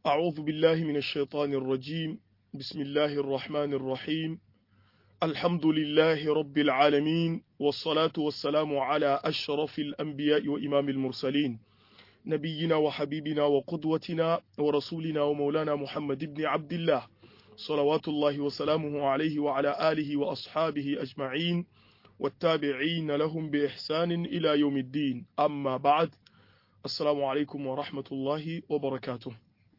أعوذ بالله من الشيطان الرجيم بسم الله الرحمن الرحيم الحمد لله رب العالمين والصلاة والسلام على أشرف الأنبياء وإمام المرسلين نبينا وحبيبنا وقدوتنا ورسولنا ومولانا محمد بن عبد الله صلوات الله وسلامه عليه وعلى آله وأصحابه أجمعين والتابعين لهم بإحسان إلى يوم الدين أما بعد Assalamu alaikum wa rahmatullahi wa barakatuh.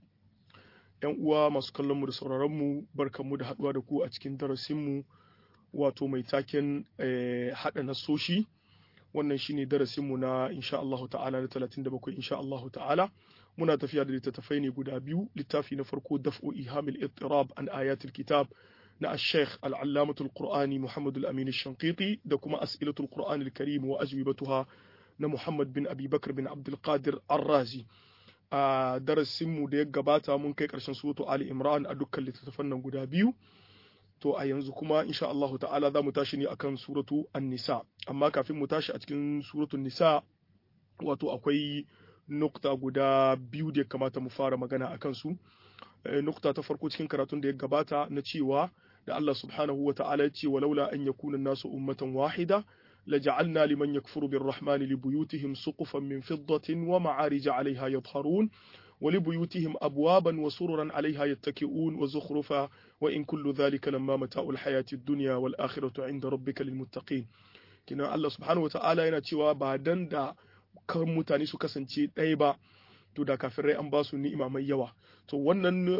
‘Yan uwa masu kallonmu da sauraronmu barkanmu da haɗuwa da ku a cikin darasinmu wato mai taken haɗa nasoshi. Wannan shine darasinmu na insha Allahu ta'ala na 37 insha Allahu ta'ala. Muna tafiya da littattafai ne guda biyu, littafi na farko daf'u ihamil ittirab an ayatul kitab na Sheikh al-Allamatul Qur'ani Muhammad al-Amin Shanqiti da kuma As'ilatul Qur'an al-Karim wa ajwibatuha na Muhammad bin Abubakar bin Abdulkadir Arrazi. A darasinmu da ya gabata mun kai ƙarshen suratu Ali Imran a dukkan littattafan nan guda biyu. To a yanzu kuma insha Allahu ta'ala za mu tashi ne akan suratu An-Nisa. Amma kafin mu tashi a cikin suratu Nisa wato akwai nukta guda biyu da ya kamata mu fara magana akan su. Nukta ta farko cikin karatun da ya gabata na cewa da Allah subhanahu wa ta'ala ya ce walaula an yakuna nasu ummatan wahida لجعلنا لمن يكفر بالرحمن لبيوتهم سقفا من فضة ومعارج عليها يظهرون ولبيوتهم أبوابا وسررا عليها يتكئون وزخرفا وإن كل ذلك لما متاع الحياة الدنيا والآخرة عند ربك للمتقين كنا الله سبحانه وتعالى yana cewa ba dan da kan mutane su kasance ɗaya ba to da kafirai an ba su ni'ima mai yawa to wannan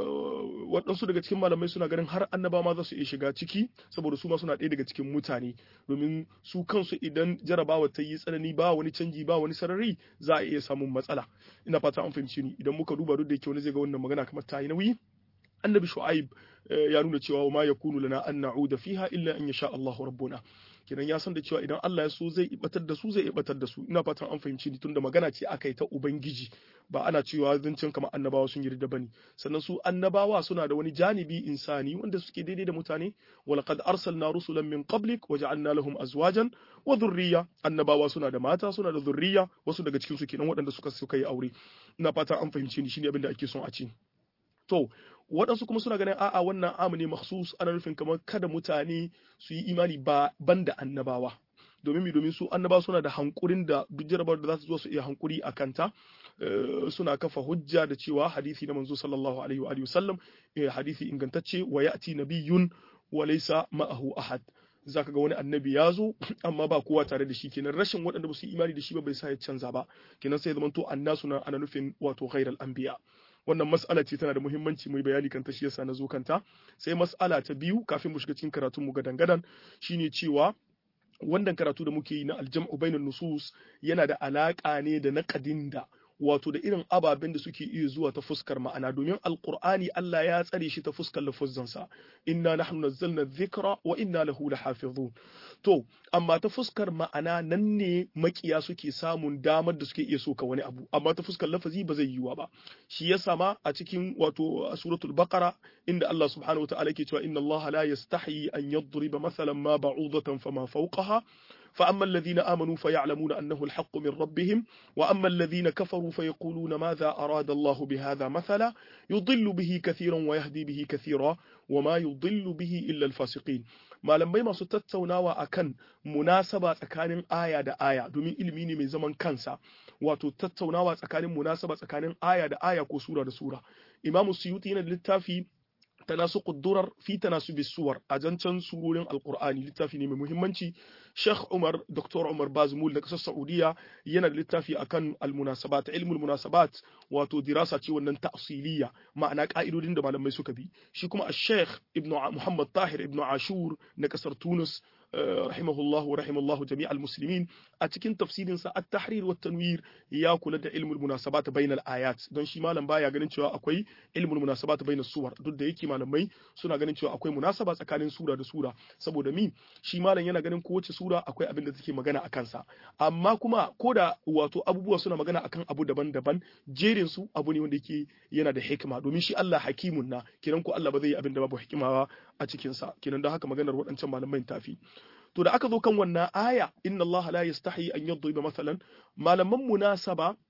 waɗansu daga cikin malamai suna ganin har annaba ma za su iya shiga ciki saboda su ma suna ɗaya daga cikin mutane domin su kansu idan jarabawa ta yi tsanani ba wani canji ba wani sarari za a iya samun matsala ina fata an fahimci ni idan muka duba duk da yake wani zai ga wannan magana kamar ta yi nauyi annabi shu'aib ya nuna cewa ma yakunu lana an na'uda fiha illa an yasha Allahu rabbuna kenan ya san da cewa idan Allah ya so zai ibatar da su zai ibatar da su ina fatan an fahimci ni tunda magana ce aka yi ta ubangiji ba ana cewa zancen kamar annabawa sun yarda bane sannan su annabawa suna da wani janibi insani wanda suke daidai da mutane walaqad arsalna rusulan min qablik waja'alna lahum azwajan wa dhurriyya annabawa suna da mata suna da dhurriyya wasu daga cikin su kenan waɗanda suka suka yi aure ina fatan an fahimci ni shine abin da ake son a ce to waɗansu kuma suna ganin a'a wannan amu ne makhsus ana nufin kamar kada mutane su yi imani ba banda annabawa domin mi domin su annaba suna da hankurin da duk jarabar da za su zo su iya hankuri a kanta suna kafa hujja da cewa hadisi na manzo sallallahu alaihi wa sallam hadisi ingantacce wa ya'ti nabiyyun wa laysa ma'ahu ahad zaka ga wani annabi ya zo amma ba kowa tare da shi kenan rashin waɗanda ba su yi imani da shi ba bai sa ya canza ba kenan sai zamanto annasu na ana nufin wato ghairal anbiya wannan mas'ala ce tana da muhimmanci mai bayani kan ta shi yasa na zo kanta sai mas'ala ta biyu kafin mu shiga cikin karatun mu gadan gadan shine cewa wannan karatu da muke yi na aljam'u bainan nusus yana da alaka ne da naqadin da wato da irin ababen da suke iya zuwa ta fuskar ma'ana domin alqur'ani Allah ya tsare shi ta fuskar lafuzzansa inna nahnu nazzalna dhikra wa inna lahu lahafizun to amma ta fuskar ma'ana nan ne makiya suke samun damar da suke iya soka wani abu amma ta fuskar lafazi ba zai yiwa ba shi ya sama a cikin wato suratul baqara inda Allah subhanahu wataala yake cewa inna Allah la yastahi an yadriba mathalan ma ba'udatan fama fawqaha فأما الذين آمنوا فيعلمون أنه الحق من ربهم وأما الذين كفروا فيقولون ماذا أراد الله بهذا مثلا يضل به كثيرا ويهدي به كثيرا وما يضل به إلا الفاسقين malamai masu tattaunawa akan munasaba tsakanin aya da aya domin ilimi ne mai zaman kansa wato tattaunawa tsakanin munasaba tsakanin aya da aya ko sura da sura imamu suyuti yana da littafi tanasuqud durar fi tanasubi suwar a jancan surorin alqur'ani littafi ne mai muhimmanci Sheikh Umar Dr. Umar Bazmul da kasar Saudiya yana da littafi akan almunasabat ilmul munasabat wato dirasa ce wannan ta'siliya ma'ana ka'idodin da malamai suka bi shi kuma Sheikh Ibn Muhammad Tahir Ibn Ashur na kasar Tunis rahimahullah wa rahimallahu jami'al muslimin a cikin tafsirin sa at-tahrir wa tanwir ya kula da ilmul munasabat bainal ayat don shi malam baya ganin cewa akwai ilmul munasabat bainas suwar duk da yake malamai suna ganin cewa akwai munasaba tsakanin sura da sura saboda mi shi malam yana ganin kowace sura akwai abin da take magana akan sa amma kuma koda wato abubuwa suna magana akan abu daban-daban jerin su abu ne wanda yake yana da hikima domin shi Allah hakimun na kiran ko Allah ba zai yi abin da babu hikima ba a cikin sa kinan don haka maganar waɗancan malamai tafi to da aka zo kan wannan aya inna Allah la yastahi an yadriba masalan malaman munasaba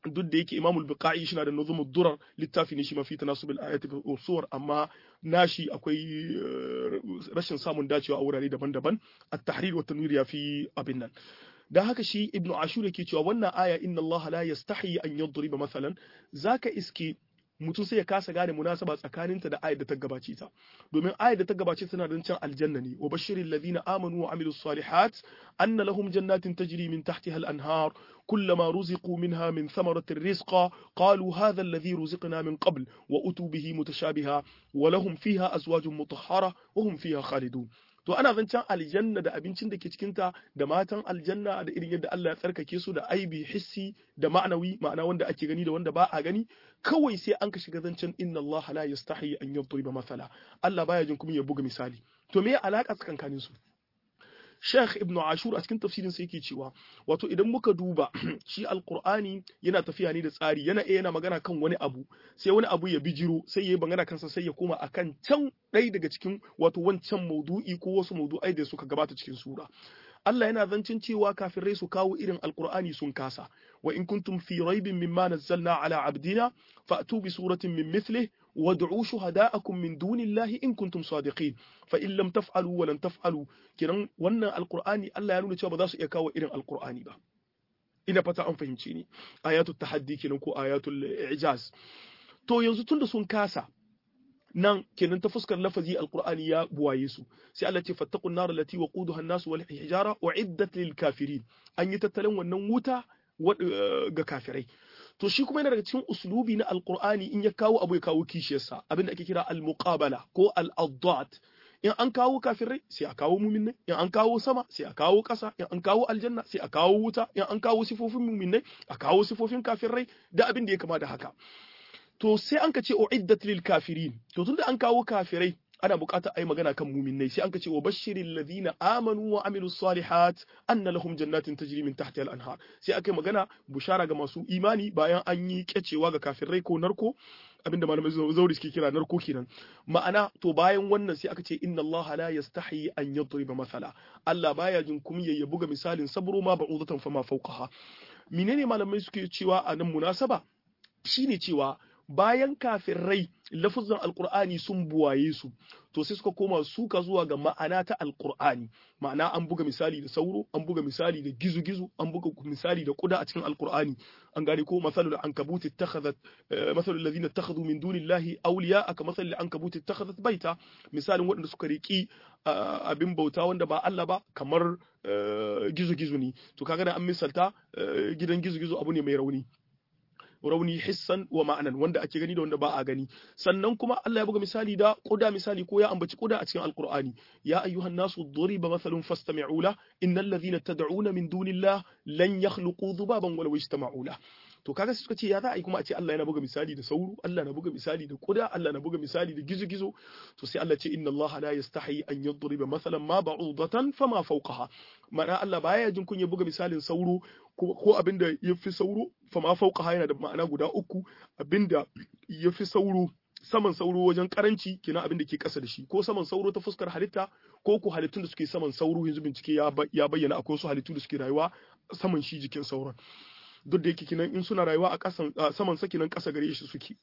duk da yake Imam al-Buqai shi na da nuzumud durar littafi ne shi mafi tanasubil ayati wa suwar amma nashi akwai rashin samun dacewa a wurare daban-daban at-tahrir wa tanwir ya fi abin nan dan haka shi Ibn Ashur yake cewa wannan aya inna Allah la yastahi an yadriba masalan zaka iske mutum sai ya kasa gane munasaba tsakaninta da ayat da ta gabace ta domin ayat da ta gabace tana da can aljanna ne wa bashiril ladina amanu wa amilus salihat anna lahum jannatin tajri min tahtiha al-anhar كلما رزقوا منها من ثمرة رزقا قالوا هذا الذي رزقنا من قبل وأتوا به متشابها ولهم فيها أزواج مطهرة وهم فيها خالدون to ana zancen aljanna da abincin da ke cikinta da matan aljanna da irin yadda Allah ya tsarkake su da aibi hissi da ma'anawi ma'ana wanda ake gani da wanda ba a gani kawai sai an ka shiga zancen inna Allah la yastahi an yadriba masala Allah baya jin kuma ya buga misali to me alaka tsakankanin su Sheikh Ibn Ashur a cikin tafsirin sa yake cewa wato idan muka duba shi Alqur'ani yana tafiya ne da tsari yana yana magana kan wani abu sai wani abu ya bijiro sai yayi magana kansa sai ya koma akan can ɗaya daga cikin wato wancan maudu'i ko wasu maudu'ai da suka gabata cikin sura Allah yana zancin cewa kafirai su kawo irin alkur'ani sun kasa wa in kuntum fi raibin mimma nazzalna ala abdina fa'tu bi suratin min mithlih wad'u shuhada'akum min dunillahi in kuntum sadiqin fa in lam taf'alu wa lan taf'alu kiran wannan alkur'ani Allah ya nuna cewa ba za su iya kawo irin alkur'ani ba ina fata an fahimce ni ayatul tahaddi kenan ko ayatul i'jaz to yanzu tunda sun kasa nan kenan ta fuskar lafazi alqur'ani ya buwaye su sai Allah ce fattaqun nar allati waquduha an-nas wal hijara uiddat lil kafirin an yi tattalin wannan wuta ga kafirai to shi kuma yana daga cikin uslubi na alqur'ani in ya kawo abu ya kawo kishiyarsa abinda ake kira al-muqabala ko al-addat in an kawo kafirai sai a kawo muminai in an kawo sama sai a kawo ƙasa in an kawo aljanna sai a kawo wuta in an kawo sifofin muminai a kawo sifofin kafirai da abin da ya kama da haka to sai an ka ce uiddat lil kafirin to tunda an kawo kafirai ana buƙatar ai magana kan muminai sai an ka ce wa bashiril ladina amanu wa amilus salihat anna lahum jannatin tajri min tahtiha al anhar sai aka yi magana bushara ga masu imani bayan an yi kyacewa ga kafirai ko narko abinda malamai zauri suke kira narko kenan ma'ana to bayan wannan sai aka ce inna Allah la yastahi an yadriba masala Allah baya jin kumya ya buga misalin sabro ma ba'udatan fama fawqaha menene malamai suke cewa a nan munasaba shine cewa bayan kafirai lafuzan alkur'ani sun buwaye su to sai suka koma suka zuwa ga ma'ana ta alkur'ani ma'ana an buga misali da sauro an buga misali da gizo-gizo an buga misali da kuda a cikin alkur'ani an gane ko masalul ankabuti ittakhadhat masalul ladina ittakhadhu min dunillahi awliya aka masalul ankabuti ittakhadhat baita misalin waɗanda suka riki abin bauta wanda ba Allah ba kamar gizo-gizo ne to kaga da an misalta gidan gizo-gizo abu ne mai rauni rauni hissan wa ma'anan wanda ake gani da wanda ba a gani sannan kuma Allah ya buga misali da kuda misali ko ya ambaci kuda a cikin alqur'ani ya ayyuhan nasu duriba mathalun fastami'u la innal ladhina tad'una min dunillah lan yakhluqu dhubaban walaw ijtama'u la to kaga suka ce ya za a yi kuma a ce Allah yana buga misali da sauro Allah na buga misali da kuda Allah na buga misali da gizo-gizo to sai Allah ce inna Allah la yastahi an yadriba mathalan ma ba'udatan fama fawqaha ma'ana Allah baya jin kunya buga misalin sauro ko abinda yafi sauro fama fawqaha yana da ma'ana guda uku abinda yafi sauro saman sauro wajen karanci kenan abin da ke kasa da shi ko saman sauro ta fuskar halitta ko ko halittun da suke saman sauro yanzu bincike ya bayyana akwai wasu halittu da suke rayuwa saman shi jikin sauron duk da yake kinan in suna rayuwa a kasan saman sa kinan kasa gare shi suke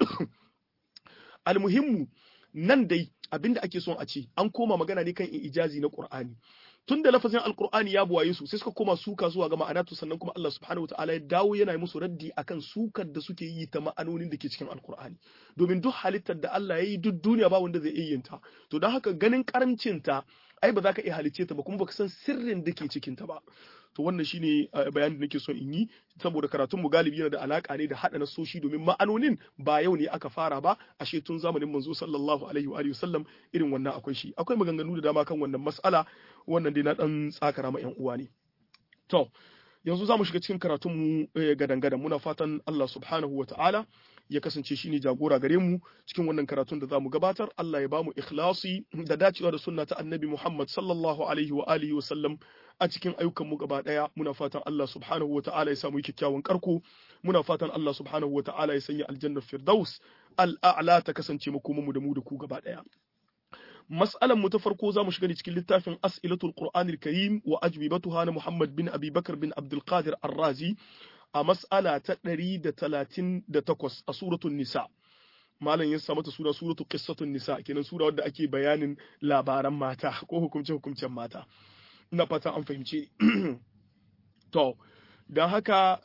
almuhimmu nan dai abinda ake son a ce an koma magana ne kan ijazi na Qur'ani tun da lafazin alkur'ani ya buwaye su sai suka koma suka zuwa ga ma'anatu sannan kuma Allah subhanahu wataala ya dawo yana musu raddi akan sukar da suke yi ta ma'anonin da ke cikin alkur'ani domin duk halittar da Allah ya yi duk duniya ba wanda zai iya yin ta to don haka ganin karancin ta ai ba za ka iya halicce ta ba kuma baka san sirrin da ke cikin ta ba to wannan shine bayanin da nake son in yi saboda karatun mu galibi yana da alaka ne da hada nasoshi domin ma'anonin ba yau ne aka fara ba ashe tun zamanin manzo sallallahu alaihi wa sallam irin wannan akwai shi akwai maganganu da dama kan wannan mas'ala wannan dai na dan tsakara ma yan uwa ne to yanzu za mu shiga cikin karatun mu gadan-gadan muna fatan Allah subhanahu wa ta'ala ya kasance shine jagora gare mu cikin wannan karatun da zamu gabatar Allah ya bamu ikhlasi da dacewa da sunna ta Annabi Muhammad sallallahu alaihi wa alihi wa sallam a cikin ayyukan mu gaba daya muna fatan Allah subhanahu wa ta'ala ya samu kyakkyawan karko muna fatan Allah subhanahu wa ta'ala ya sanya aljannar firdaus al'a'la ta kasance mu kuma mu da mu da ku gaba daya mas'alan mu ta farko zamu shiga ne cikin littafin as'ilatul qur'anil karim wa ajwibatuha na Muhammad bin Abi Bakar bin Abdul Qadir Ar-Razi a mas'ala ta 138 a suratul nisa malam ya sa mata sura suratul qissatun nisa kenan sura wadda ake bayanin labaran mata ko hukumce hukumcen mata ina fata an fahimce to dan haka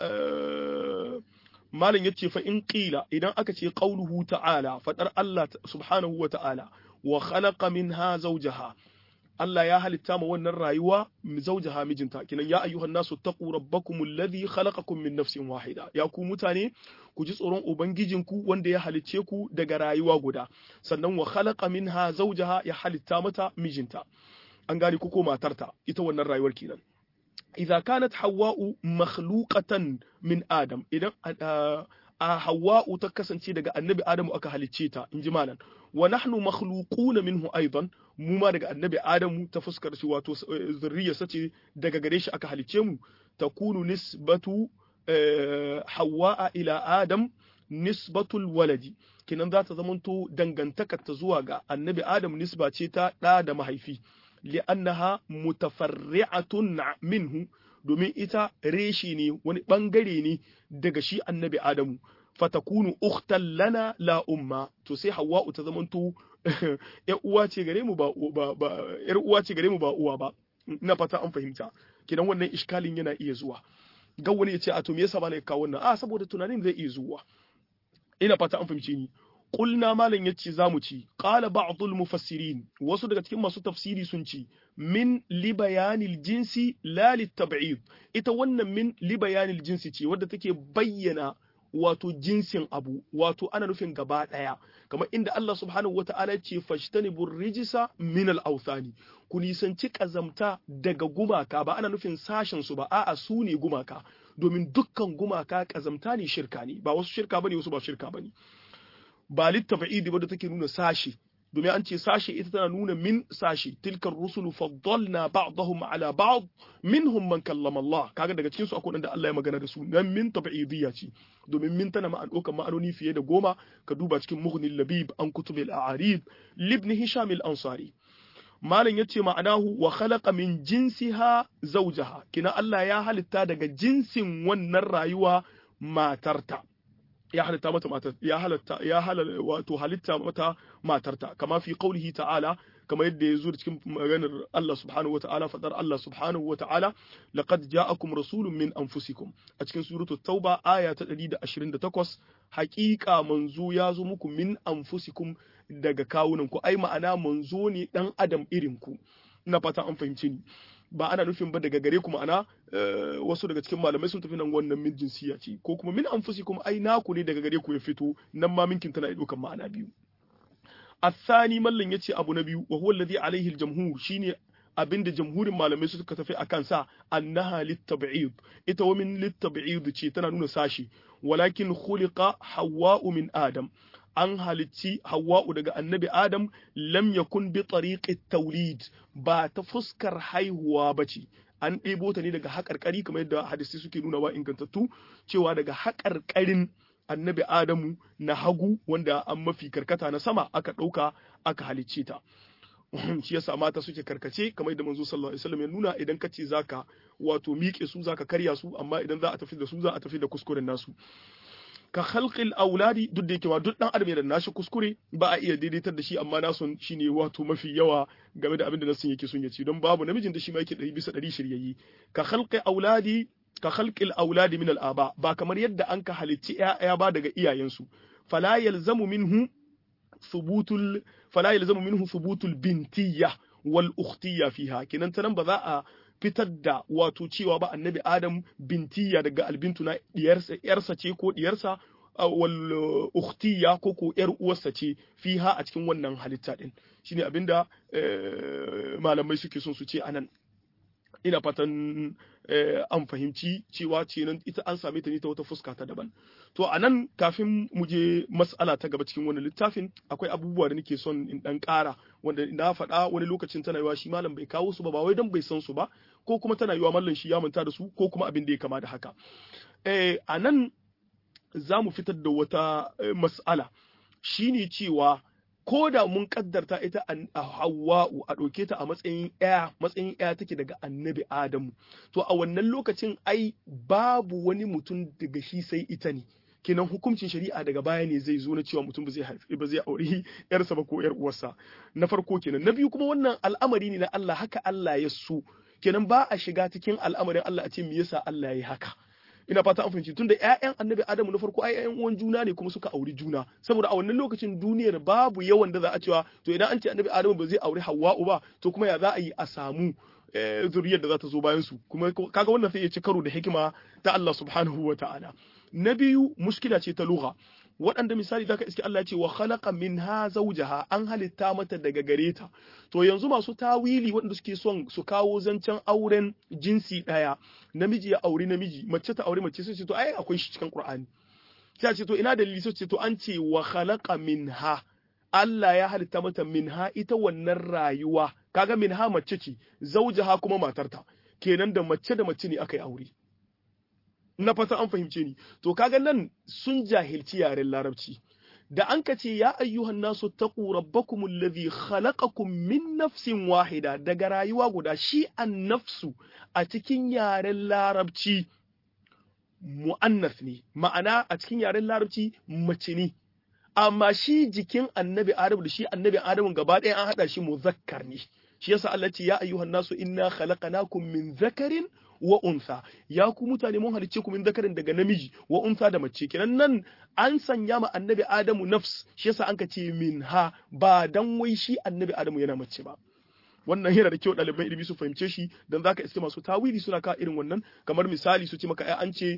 malam yace fa in qila idan aka ce qauluhu ta'ala fadar Allah subhanahu wa ta'ala wa khalaqa minha zawjaha Allah ya halitta ma wannan rayuwa zaujaha mijinta kinan ya ayyuhan nasu taqu rabbakumul ladhi khalaqakum min nafsin wahida ya ku mutane ku ji tsoron ubangijinku wanda ya halicce ku daga rayuwa guda sannan wa khalaqa minha zaujaha ya halitta mata mijinta an gane ku ko matarta ita wannan rayuwar kenan idza kanat hawwa'u makhluqatan min adam idan a hawwa'u ta kasance daga annabi adamu aka halicce ta inji malam wa nahnu makhluquna minhu aidan mu ma daga annabi adamu ta fuskar shi wato zurriyarsa ce daga gare shi aka halicce mu takunu nisbatu hawwa'a ila adam nisbatul waladi kinan za ta zamanto dangantakar ta zuwa ga annabi adam nisba ce ta ɗa da mahaifi li'annaha mutafarri'atun minhu domin ita reshi ne wani bangare ne daga shi annabi adamu fatakunu ukhtan lana la umma to sai hawwa'u ta zamanto yar uwa ce gare mu ba ba yar uwa ce gare mu ba uwa ba ina fata an fahimta kidan wannan iskalin yana iya zuwa ga wani ya ce a to me yasa ba na kawo wannan a saboda tunanin zai iya zuwa ina fata an fahimce ni qulna malan yace zamu ci qala ba'dul mufassirin wasu daga cikin masu tafsiri sun ci min li bayanil jinsi la litab'id ita wannan min li bayanil jinsi ce wadda take bayyana wato jinsin abu wato ana nufin gaba daya kamar inda Allah subhanahu wata'ala ce fashtanibur rijisa min al-awthani ku nisanci kazamta daga gumaka ba ana nufin sashen su ba a'a su ne gumaka domin dukkan gumaka kazamta ne shirka ne ba wasu shirka bane wasu ba shirka bane ba littafa'idi ba da take nuna sashi domin an ce sashi ita tana nuna min sashi tilkar rusulu faddalna ba'dahum ala ba'd minhum man kallama Allah kaga daga cikin su akwai da Allah ya magana da su nan min tab'idiyya ce domin min tana ma'an ɗaukar ma'anoni fiye da goma ka duba cikin mughnil labib an kutubil a'arib libn hisham al-ansari malam yace ma'anahu wa khalaqa min jinsiha zawjaha kina Allah ya halitta daga jinsin wannan rayuwa matarta ya halitta mata matar ya halatta ya halal wato halitta mata matarta kama fi qaulihi ta'ala kama yadda ya zo cikin maganar Allah subhanahu wa ta'ala fadar Allah subhanahu wa ta'ala laqad ja'akum rasulun min anfusikum a cikin suratul tauba aya ta 128 haƙiƙa manzo ya zo muku min anfusikum daga kawunan ku ai ma'ana manzo ne dan adam irin ku ina fata an fahimce ni ba ana nufin ba daga gare ku ma'ana wasu daga cikin malamai sun tafi nan wannan min jinsiya ce ko kuma min anfusikum ai naku ne daga gare ku ya fito nan ma minkin tana ɗaukan ma'ana biyu الثاني mallan yace abu na biyu wa huwa alladhi alayhi al-jamhur shine abinda jamhurin malamai suka tafi akan sa annaha litab'id ita wa min litab'id ce tana nuna sashi walakin khuliqa hawwa'u min adam an halicci hawwa'u daga annabi adam lam yakun bi tariqi tawlid ba ta fuskar haihuwa bace an ɗebo ta ne daga haƙarƙari kamar yadda hadisi suke nuna wa ingantattu cewa daga haƙarƙarin annabi Adamu na hagu wanda an mafi karkata na sama aka ɗauka aka halicce ta. shi yasa mata suke karkace kamar yadda manzo sallallahu alaihi wasallam ya nuna idan kace zaka wato miƙe su zaka karya su amma idan za a tafi da su za a tafi da kuskuren nasu ka khalqil auladi duk da yake ma duk dan adam yana da nashi kuskure ba a iya daidaitar da shi amma nasun shine wato mafi yawa game da abin da nasun yake son ya ci don babu namijin da shi ma yake 100 bisa 100 shiryayye ka khalqi auladi ka khalqil auladi min al-aba ba kamar yadda an ka halicci ƴaƴa ba daga iyayensu fala yalzamu minhu thubutul fala yalzamu minhu thubutul bintiyya wal ukhtiyya fiha kinan tanan ba za a fitar da wato cewa ba annabi adam bintiyya daga albintu na diyarsa yarsa ce ko diyarsa wal ukhtiyya ko ko yar uwarsa ce fiha a cikin wannan halitta din shine abinda malamai suke son su ce anan ina fatan an fahimci cewa ce nan ita an same ta ne ta wata fuska ta daban to a nan kafin mu je mas'ala ta gaba cikin wannan littafin akwai abubuwa da nake son in dan ƙara wanda na faɗa wani lokacin tana yiwa shi malam bai kawo su ba ba wai dan bai san su ba ko kuma tana yiwa mallam shi ya manta da su ko kuma abin da ya kama da haka a nan za mu fitar da wata mas'ala shine cewa ko da mun kaddarta ita a hawa'u a ɗauke ta a matsayin ɗaya matsayin ɗaya take daga annabi adamu to a wannan lokacin ai babu wani mutum daga shi sai ita ne kenan hukuncin shari'a daga baya ne zai zo na cewa mutum ba zai haifi ba zai aure yarsa ba ko yar uwarsa na farko kenan na biyu kuma wannan al'amari ne na Allah haka Allah ya so kenan ba a shiga cikin al'amarin Allah a ce me yasa Allah ya yi haka ina fata an fahimci tunda ƴaƴan annabi adamu na farko ai ƴaƴan uwan juna ne kuma suka auri juna saboda a wannan lokacin duniyar babu yawan da za a cewa to idan an ce annabi adamu ba zai auri hawwa'u ba to kuma ya za a yi a samu zuriyar da za ta zo bayan su kuma kaga wannan sai ya ci karo da hikima ta Allah subhanahu wa ta'ala na biyu mushkila ce ta lugha waɗanda misali zaka iske Allah ya ce wa khalaqa minha zawjaha an halitta mata daga gare ta to yanzu masu tawili waɗanda suke son su kawo zancen auren jinsi ɗaya namiji ya auri namiji mace ta auri mace sai ce to ai akwai shi cikin Qur'ani sai ce to ina dalili sai ce to an ce wa khalaqa minha Allah ya halitta mata minha ita wannan rayuwa kaga minha mace ce zawjaha kuma matarta kenan da mace da mace ne aka yi aure na fata an fahimce ni to kaga nan sun jahilci yaren larabci da an ka ce ya ayyuhan nasu taqu rabbakum alladhi khalaqakum min nafsin wahida daga rayuwa guda shi an nafsu a cikin yaren larabci mu'annas ne ma'ana a cikin yaren larabci mace ne amma shi jikin annabi adamu da shi annabi adamu gaba ɗaya an haɗa shi muzakkar ne shi yasa Allah ce ya ayyuhan nasu inna khalaqnakum min zakarin wa unsa ya ku mutane mun halicce ku min zakarin daga namiji wa unsa da mace kenan nan an sanya ma annabi adamu nafs shi yasa an ka ce min ha ba dan wai shi annabi adamu yana mace ba wannan yana da kyau ɗaliban ilimi su fahimce shi dan zaka iske masu tawili suna ka irin wannan kamar misali su ce maka ai an ce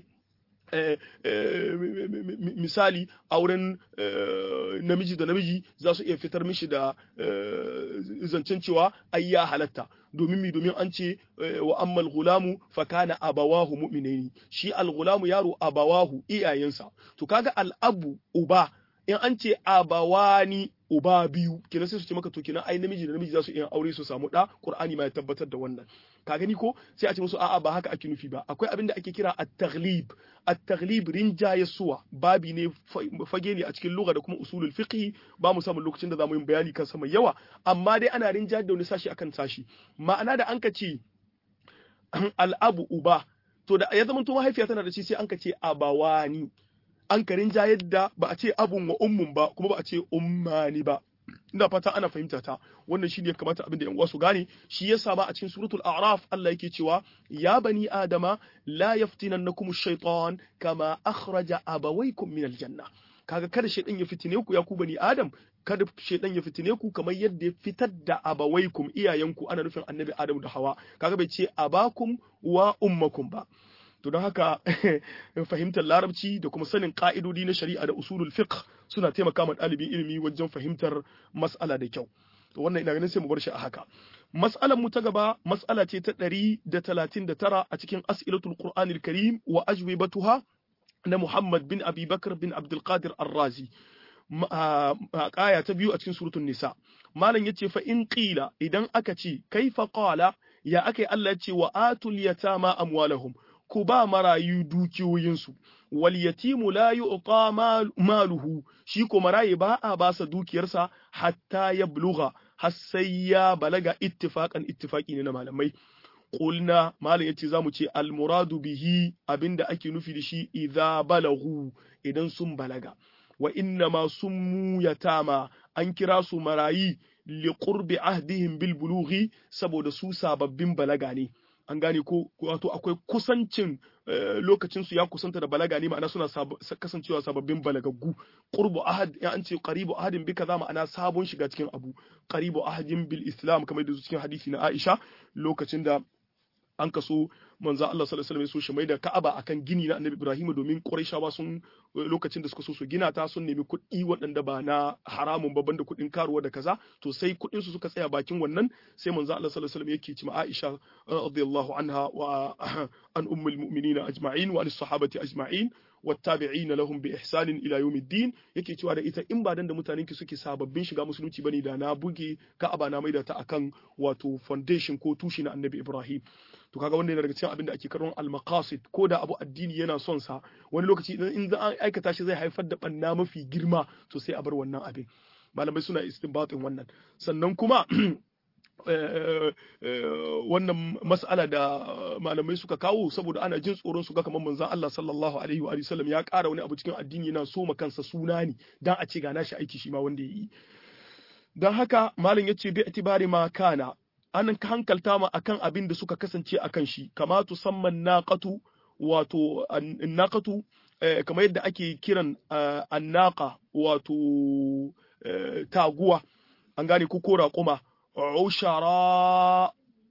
misali auren namiji da namiji za su iya fitar mishi da zancen cewa ai ya halatta domin mi domin an ce wa ammal gulamu fa kana abawahu mu'minaini shi al gulamu yaro abawahu iyayensa to kaga al abu uba in an ce abawani uba biyu kenan sai su ce maka to kenan ai namiji da namiji za su iya aure su samu da qur'ani ma ya tabbatar da wannan ka gani ko sai a ce musu a'a ba haka ake nufi ba akwai abin da ake kira at-taghlib at-taghlib rinjaye suwa babi ne fage ne a cikin lugha da kuma usulul fiqh ba mu samu lokacin da zamu yi bayani kan sa mai yawa amma dai ana rinjaye da wani sashi akan sashi ma'ana da an ka ce al-abu uba to da ya zama to mahaifiya tana da shi sai an ka ce abawani an karin jayar da ba a ce abun wa ummun ba kuma ba a ce ummani ba ina fata ana fahimta ta wannan shine ya kamata abin da yan uwa su gane shi yasa ba a cikin suratul a'raf Allah yake cewa ya bani adama la yaftinannakum ash-shaytan kama akhraja abawaykum min al-janna kaga kada shaydan ya fitine ku ya ku bani adam kada shaydan ya fitine ku kamar yadda ya fitar da abawaykum iyayenku ana nufin annabi adam da hawa kaga bai ce abakum wa ummakum ba to don haka fahimtar larabci da kuma sanin ka'idodi na shari'a da usulul fiqh suna taimaka ma ɗalibin ilimi wajen fahimtar mas'ala da kyau to wannan ina ganin sai mu bar shi a haka mas'alar mu ta gaba mas'ala ce ta 139 a cikin as'ilatul qur'anil karim wa ajwibatuha na Muhammad bin Abi Bakr bin Abdul Qadir Ar-Razi aya ta biyu a cikin suratul nisa malam yace fa in qila idan aka ce kaifa qala ya akai Allah ya ce wa atul yatama amwalahum ku ba marayu dukiyoyinsu wal yatimu la yu'ta maluhu shi ko marayi ba a ba sa dukiyarsa hatta ya buluga har sai ya balaga ittifaqan ittifaqi ne na malamai qulna malam yace zamu ce al muradu bihi abinda ake nufi da shi idza balagu idan sun balaga wa inna ma summu yatama an kira su marayi li qurbi ahdihim bil bulughi saboda su sababbin balaga ne an gane ko wato akwai kusancin lokacin su ya kusanta da balaga ne ma'ana suna kasancewa sababbin balagaggu qurbu ahad ya an ce qaribu ahadin bi kaza ma'ana sabon shiga cikin abu qaribu ahadin bil islam kamar da cikin hadisi na Aisha lokacin da an kaso manzo Allah sallallahu alaihi wasallam ya so shi mai da Ka'aba akan gini na Annabi Ibrahim domin Qurayshawa sun lokacin da suka so su gina ta sun nemi kuɗi waɗanda ba na haramun ba banda kuɗin karuwa da kaza to sai kuɗin su suka tsaya bakin wannan sai manzo Allah sallallahu alaihi wasallam yake ci ma Aisha radiyallahu anha wa an ummul mu'minina ajma'in wa as-sahabati ajma'in والتابعين لهم بإحسان إلى يوم الدين yake cewa da ita in ba dan da mutanen ki suke sababbin shiga musulunci bane da na buge Ka'aba na maida ta akan wato foundation ko tushi na Annabi Ibrahim to kaga wanda yana daga cikin abin da ake karon al-maqasid ko da abu addini yana son sa wani lokaci in za an aikata shi zai haifar da banna mafi girma to sai a bar wannan abin malamai suna istinbatin wannan sannan kuma wannan mas'ala da malamai suka kawo saboda ana jin tsoron su ga kamar manzon Allah sallallahu alaihi wa sallam ya ƙara wani abu cikin addini yana so kansa suna ne dan a ce ga nashi aiki shi ma wanda ya yi dan haka malam yace bi itibari ma kana an hankalta ma akan abin da suka kasance akan shi kama tusamman naqatu wato naqatu kamar yadda ake kiran annaqa wato taguwa an gane ko raƙuma ushara'a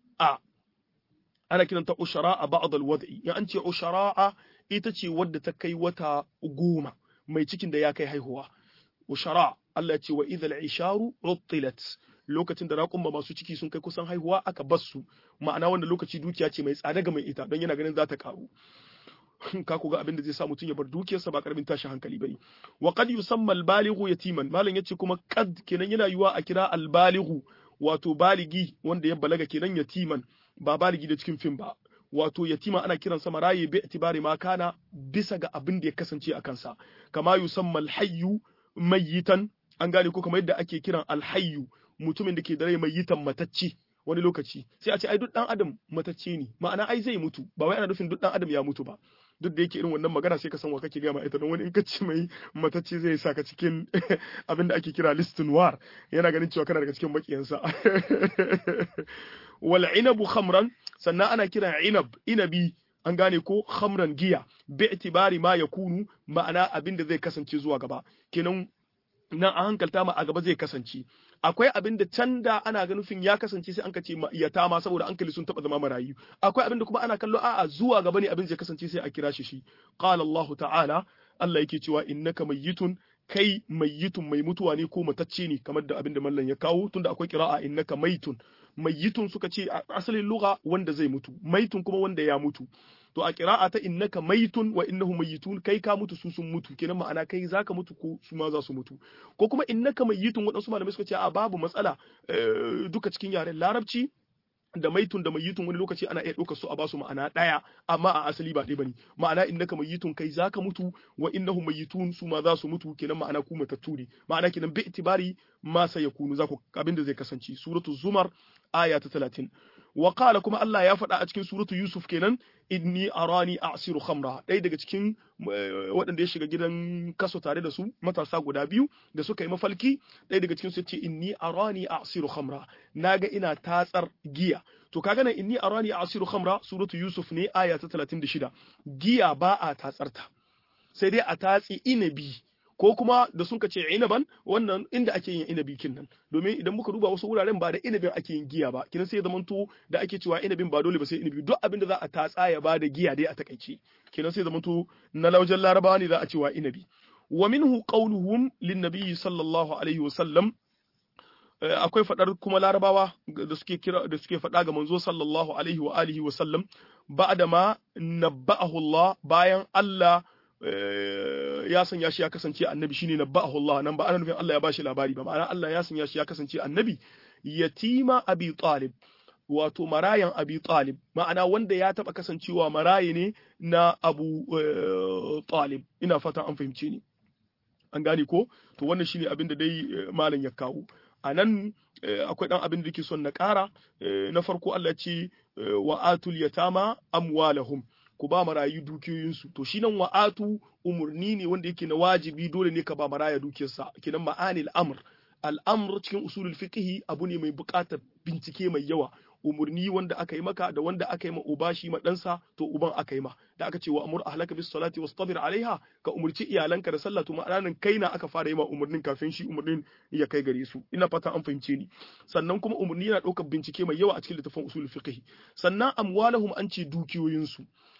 ana kiranta ushara'a ba'd al-wad'i in an ce ushara'a ita ce wadda ta kai wata goma mai cikin da ya kai haihuwa ushara Allah ya ce wa idhal isharu rutilat lokacin da raƙumma masu ciki sun kai kusan haihuwa aka basu ma'ana wanda lokaci dukiya ce mai tsada ga mai ita don yana ganin za ta karu ka ku ga abin da zai sa mutum ya bar dukiyarsa ba karamin tashin hankali bane wa qad yusamma al-balighu yatiman malam yace kuma qad kenan yana yiwa a kira al-balighu wato baligi wanda ya balaga kenan yatiman ba baligi da cikin fim ba wato yatima ana kiransa maraye bi itibari ma kana bisa ga abin da ya kasance a kansa kama yusamma al-hayyu mayyitan an gane ko kamar yadda ake kiran al-hayyu mutumin da ke da rai mayyitan matacce wani lokaci sai a ce ai duk dan adam matacce ne ma'ana ai zai mutu ba wai ana nufin duk dan adam ya mutu ba duk da yake irin wannan magana sai ka san wa kake gama ita don wani in ka ce mai matacce zai saka cikin abin da ake kira listin war yana ganin cewa kana daga cikin makiyansa wal inabu khamran sannan ana kira inab inabi an gane ko khamran giya bi itibari ma yakunu ma'ana abin da zai kasance zuwa gaba kenan nan a hankalta ma a gaba zai kasance akwai abin da can da ana ga nufin ya kasance sai an ka ce iyata ma saboda hankali sun taba zama marayu akwai abin da kuma ana kallo a'a zuwa gaba ne abin zai kasance sai a kira shi shi qala Allah ta'ala Allah yake cewa innaka mayyitun kai mayyitun mai mutuwa ne ko matacce ne kamar da abin da mallan ya kawo tunda akwai qira'a innaka maitun mayyitun suka ce asalin lugha wanda zai mutu maitun kuma wanda ya mutu to a kira'a ta innaka maitun wa innahu mayyitun kai ka mutu su sun mutu kenan ma'ana kai zaka mutu ko su ma za su mutu ko kuma innaka mayyitun waɗansu malamai suka ce a babu matsala duka cikin yaren larabci da maitun da mayyitun wani lokaci ana iya ɗaukar su a basu ma'ana ɗaya amma a asali ba ɗaya bane ma'ana innaka mayyitun kai zaka mutu wa innahu mayyitun su ma za su mutu kenan ma'ana ku matattu ne ma'ana kenan bi itibari ma sayakunu za ku abinda zai kasance suratu zumar aya ta 30 wa qala kuma Allah ya faɗa a cikin suratu Yusuf kenan inni arani a'siru khamra ɗaya daga cikin waɗanda ya shiga gidan kaso tare da su matasa guda biyu da suka yi mafalki ɗaya daga cikin su ce inni arani a'siru khamra naga ina tatsar giya to kaga nan inni arani a'siru khamra suratu Yusuf ne aya ta 36 giya ba a tatsarta sai dai a tatsi inabi ko kuma da sun ce inaban wannan inda ake yin inabi kinnan domin idan muka duba wasu wuraren ba da inabin ake yin giya ba kinan sai zamanto da ake cewa inabin ba dole ba sai inabi duk abin da za a tatsa ya ba da giya dai a takaice kinan sai zamanto na laujan larabawa ne za a cewa inabi wa minhu qawluhum lin nabiyyi sallallahu alaihi wa sallam akwai fadar kuma larabawa da suke kira da suke fada ga manzo sallallahu alaihi wa alihi wa sallam ba'da ma nabba'ahu Allah bayan Allah ya sanya shi ya kasance annabi shine nabba'ahu Allah nan ba ana nufin Allah ya bashi labari ba ma'ana Allah ya sanya shi ya kasance annabi yatima abi talib wato marayan abi talib ma'ana wanda ya taba kasancewa maraye ne na abu talib ina fata an fahimce ni an gane ko to wannan shine abin da dai malam ya kawo a nan akwai dan abin da yake son na ƙara na farko Allah ya ce wa atul yatama amwalahum ku ba marayu dukiyoyinsu to shi nan wa'atu umurni ne wanda yake na wajibi dole ne ka ba maraya dukiyarsa kenan ma'anil amr al'amr cikin usulul fiqh abu ne mai buƙatar bincike mai yawa umurni wanda aka yi maka da wanda aka yi ma uba shi ma ɗansa to uban aka yi ma da aka ce wa amur ahlaka bis salati wastabir alaiha ka umurci iyalanka da sallah to ma'anan kai na aka fara yi ma umurnin kafin shi umurnin ya kai gare su ina fata an fahimce ni sannan kuma umurni yana ɗaukar bincike mai yawa a cikin littafin usulul fiqh sannan amwalahum an ce dukiyoyinsu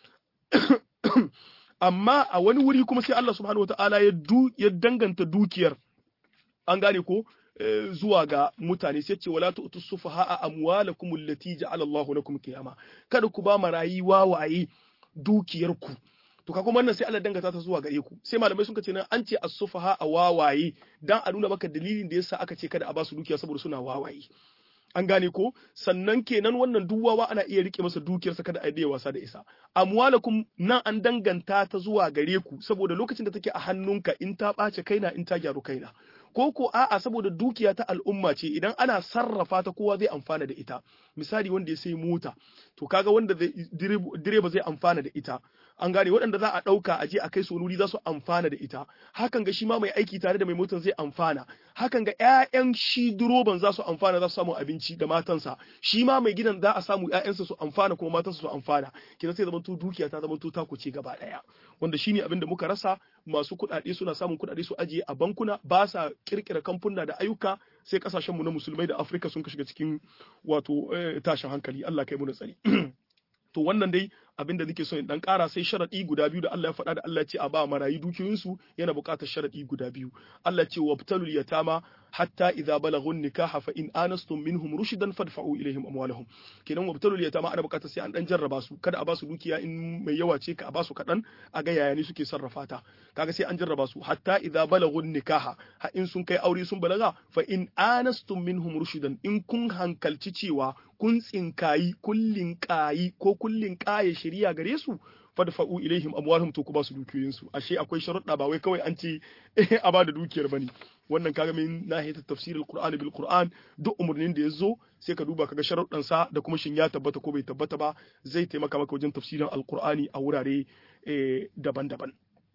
amma a wani wuri kuma sai Allah subhanahu wataala ya ya danganta dukiyar an gane ko zuwa ga mutane sai ce wala tu'tu sufaha amwalakum allati ja'ala Allahu lakum qiyama kada ku ba marayi wawaye dukiyarku to ka kuma wannan sai Allah dangata ta zuwa gare ku sai malamai sun ce nan an ce as-sufaha a wawaye dan a nuna maka dalilin da yasa aka ce kada a ba su dukiya saboda suna wawaye an gane ko sannan kenan wannan duwawa ana iya rike masa dukiyarsa kada a yi wasa da isa amwalakum nan an danganta ta zuwa gare ku saboda lokacin da take a hannunka in ta ɓace kaina in ta gyaru kaina ko ko a'a saboda dukiya ta al'umma ce idan ana sarrafa ta kowa zai amfana da ita misali wanda ya sai mota to kaga wanda direba zai amfana da ita an gane waɗanda za a ɗauka a je a kai su wuri za su amfana da ita hakan ga shi ma mai aiki tare da mai motar zai amfana hakan ga ƴaƴan shi direban za su amfana za su samu abinci da matansa shi ma mai gidan za a samu ƴaƴansa su amfana kuma matansa su amfana kina sai zamanto dukiya ta zamanto ta kuce gaba ɗaya wanda shine abin da muka rasa masu kuɗaɗe suna samun kuɗaɗe su ajiye a bankuna ba sa kirkira kamfuna da ayyuka sai kasashenmu na musulmai da afirka sun shiga cikin wato tashin hankali allah kai mu da tsari to wannan dai abin da nake so in dan ƙara sai sharadi guda biyu da Allah ya faɗa da Allah ya ce a ba marayi dukiyoyinsu yana buƙatar sharadi guda biyu Allah ya ce wabtalul yatama hatta idza balagun nikaha fa in anastum minhum rushdan fadfa'u ilaihim amwalahum kenan wabtalul yatama ana buƙatar sai an dan jarraba su kada a ba su dukiya in mai yawa ce ka a ba su kaɗan a ga yaya ne suke sarrafa ta kaga sai an jarraba su hatta idza balagun nikaha ha in sun kai aure sun balaga fa in anastum minhum rushdan in kun hankalci cewa kun tsinkayi kullin kayi ko kullin kaye shari'a gare su fadfa'u ilaihim amwalhum to ku ba su dukiyoyin su ashe akwai sharuɗa ba wai kawai an ce a ba da dukiyar bane wannan kaga min nahiyat tafsir alquran bil qur'an duk umurnin da yazo sai ka duba kaga sharuɗan sa da kuma shin ya tabbata ko bai tabbata ba zai taimaka maka wajen tafsirin alqur'ani a wurare daban-daban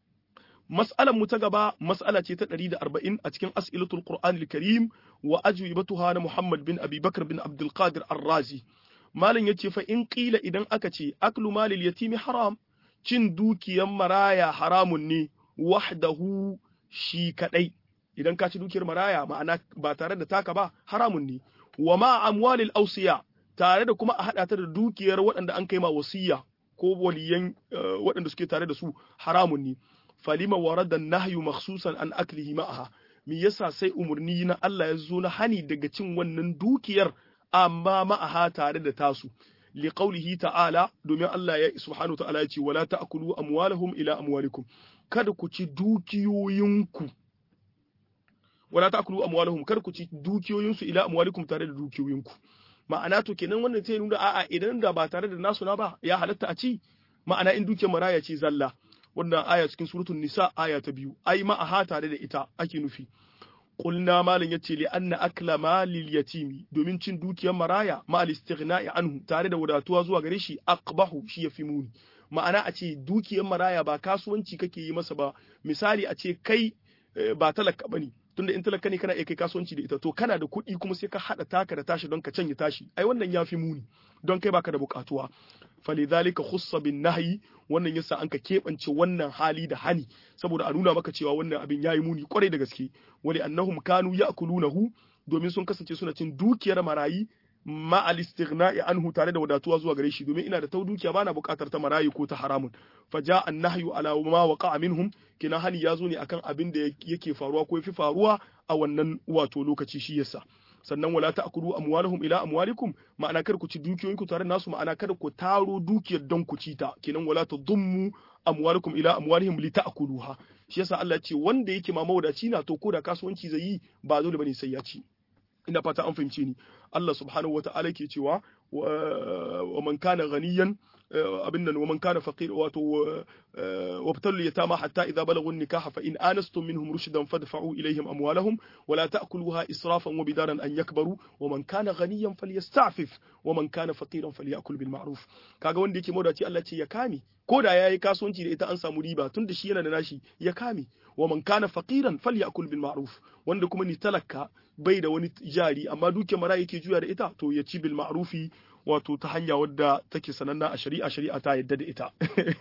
mas'alan mu ta gaba mas'ala ce ta 140 a cikin as'ilatul qur'anil karim wa ajwibatuha na muhammad bin abi bakr bin abdul qadir ar-razi malam yace fa in qila idan aka ce aklu malil yatimi haram cin dukiyan maraya haramun ne wahdahu shi kadai idan ka ci dukiyar maraya ma'ana ba tare da taka ba haramun ne wa ma amwalil awsiya tare da kuma a hada ta da dukiyar waɗanda an kai ma wasiya ko waliyan waɗanda suke tare da su haramun ne falima warada nahyu makhsusan an aklihi ma'aha me yasa sai umurni na Allah ya zo na hani daga cin wannan dukiyar amma ma'aha tare da tasu li qawlihi ta'ala domin Allah ya subhanahu ta'ala ya ce wala ta'kulu amwalahum ila amwalikum kada ku ci dukiyoyinku wala ta'kulu amwalahum kada ku ci dukiyoyinsu ila amwalikum tare da dukiyoyinku ma'ana to kenan wannan sai nuna a'a idan da ba tare da nasu na ba ya halatta a ci ma'ana in dukiyar maraya ce zalla wannan aya cikin suratul nisa aya ta biyu ai ma'aha tare da ita ake nufi qulna malan yace li anna akla malil yatimi domin cin dukiyar maraya ma al istighna'i anhu tare da wadatuwa zuwa gare shi aqbahu shi yafi muni ma'ana a ce dukiyar maraya ba kasuwanci kake yi masa ba misali a ce kai ba talaka bane tunda in talaka ne kana iya kai kasuwanci da ita to kana da kuɗi kuma sai ka haɗa taka da tashi don ka canye tashi ai wannan ya fi muni don kai baka da buƙatuwa falidhalika khussa bin nahyi wannan yasa an ka keɓance wannan hali da hani saboda a nuna maka cewa wannan abin yayi muni kwarai da gaske wali annahum kanu ya'kulunahu domin sun kasance suna cin dukiyar marayi ma al istighna'i anhu tare da wadatuwa zuwa gare shi domin ina da tau dukiya bana buƙatar ta marayi ko ta haramun faja an nahyu ala ma waqa'a minhum kina hani ya zo ne akan abin da yake faruwa ko yafi faruwa a wannan wato lokaci shi yasa sannan wala ta'kulu amwalahum ila amwalikum ma'ana kar ku ci dukiyoyinku tare nasu ma'ana kada ku taro dukiyar don ku ci ta kenan wala tadummu amwalakum ila amwalihim li ta'kuluha shi yasa Allah ya ce wanda yake ma mawadaci na to ko da kasuwanci zai yi ba dole bane sai ya ci ina fata an fahimce ni Allah subhanahu wata'ala ke cewa wa man kana ghaniyan abin nan wa man kana faqir wato wabtalu yatama hatta idza balagu nikaha fa in anastum minhum rushdan fadfa'u ilayhim amwalahum wa la ta'kuluha israfan wa bidaran an yakbaru wa man kana ghaniyan falyasta'fif wa man kana faqiran falyakul bil ma'ruf kaga wanda yake mawdaci Allah ce ya kame ko da yayi kasuwanci da ita an samu riba tunda shi yana da nashi ya kame wa man kana faqiran falyakul bil ma'ruf wanda kuma ni talaka bai da wani jari amma duke mara yake juya da ita to ya ci bil ma'rufi wato ta hanya wadda take sananna a shari'a shari'a ta yadda da ita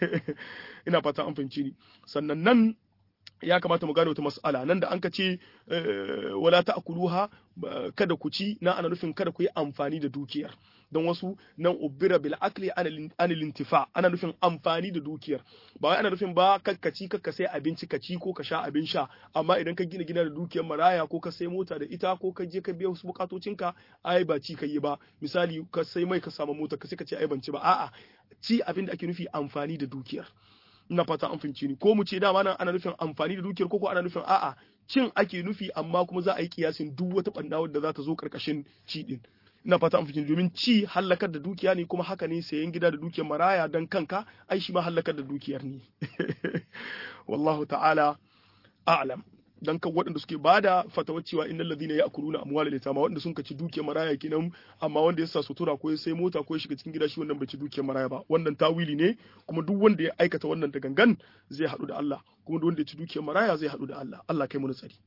ina fata an fahimci ni sannan nan ya kamata mu gane wata mas'ala nan da an ka ce wala ta'kuluha kada ku ci na ana nufin kada ku yi amfani da dukiyar don wasu nan ubira bil akli an lintifa ana nufin amfani da dukiyar ba wai ana nufin ba kakkaci kakka sai abinci ka ci ko ka sha abin sha amma idan ka gina gina da dukiyar maraya ko ka sai mota da ita ko ka je ka biya wasu bukatocinka ai ba ci ka yi ba misali ka sai mai ka samu mota ka sai ka ce ai ban ci ba a'a ci abin da ake nufi amfani da dukiyar ina fata an fahimci ni ko mu ce dama nan ana nufin amfani da dukiyar ko ko ana nufin a'a cin ake nufi amma kuma za a yi kiyasin duk wata banda wadda za ta zo karkashin ci din ina fata an fahimci domin ci hallakar da dukiya ne kuma haka ne sayan gida da dukiyar maraya dan kanka ai shi ma hallakar da dukiyar ne wallahu ta'ala a'lam dan kan waɗanda suke bada fatawar cewa innal ladina ya'kuluna amwalal yatama waɗanda sun kaci dukiyar maraya kenan amma wanda ya sa sutura ko ya sai mota ko ya shiga cikin gida shi wannan bai ci dukiyar maraya ba wannan tawili ne kuma duk wanda ya aikata wannan da gangan zai haɗu da Allah kuma duk wanda ya ci dukiyar maraya zai haɗu da Allah Allah kai mu tsari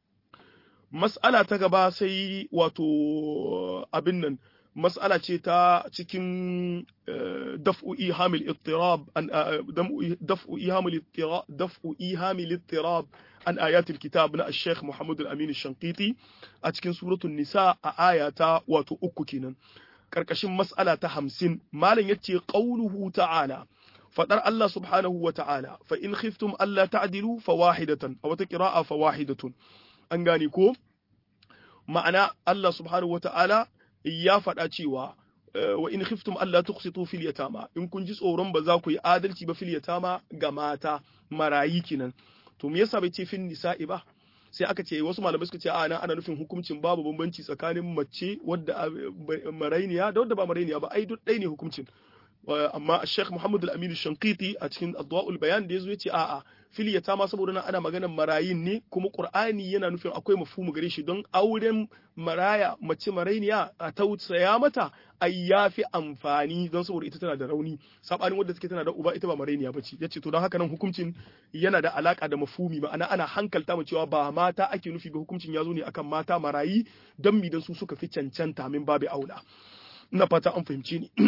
mas'ala ta gaba sai wato abin nan mas'ala ce ta cikin daf'u ihamil ittirab an daf'u ihamil ittirab daf'u ihamil ittirab an ayatul kitab na Sheikh Muhammad al-Amin al-Shanqiti a cikin suratul Nisa a aya ta wato uku kenan karkashin mas'ala ta 50 malam yace qauluhu ta'ala fadar Allah subhanahu wa ta'ala fa in khiftum alla ta'dilu fawahidatan aw ta qira'a fawahidatun an gane ko ma'ana Allah subhanahu wa ta'ala ya faɗa cewa wa in khiftum alla tuqsitu fil yatama in kun ji tsoron ba za ku yi adalci ba fil yatama ga mata marayi kinan to me yasa bai ce fin nisa'i ba sai aka ce wasu malamai suka ce a nan ana nufin hukuncin babu bambanci tsakanin mace wadda marainiya da wadda ba marainiya ba ai duk ɗaya ne hukuncin amma Sheikh Muhammad Al-Amin Shankiti a cikin Adwa'ul Bayan da yazo yace a'a fil yatama saboda nan ana maganar marayin ne kuma Qur'ani yana nufin akwai mafhumu gare shi don auren maraya mace marainiya a tausaya mata ai yafi amfani don saboda ita tana da rauni sabanin wadda take tana da uba ita ba marainiya bace yace to don haka nan hukuncin yana da alaka da mafhumi ma'ana ana hankalta mu cewa ba mata ake nufi ba hukuncin ya zo ne akan mata marayi dan mi dan su suka fi cancanta min babu aula ina fata an fahimci ni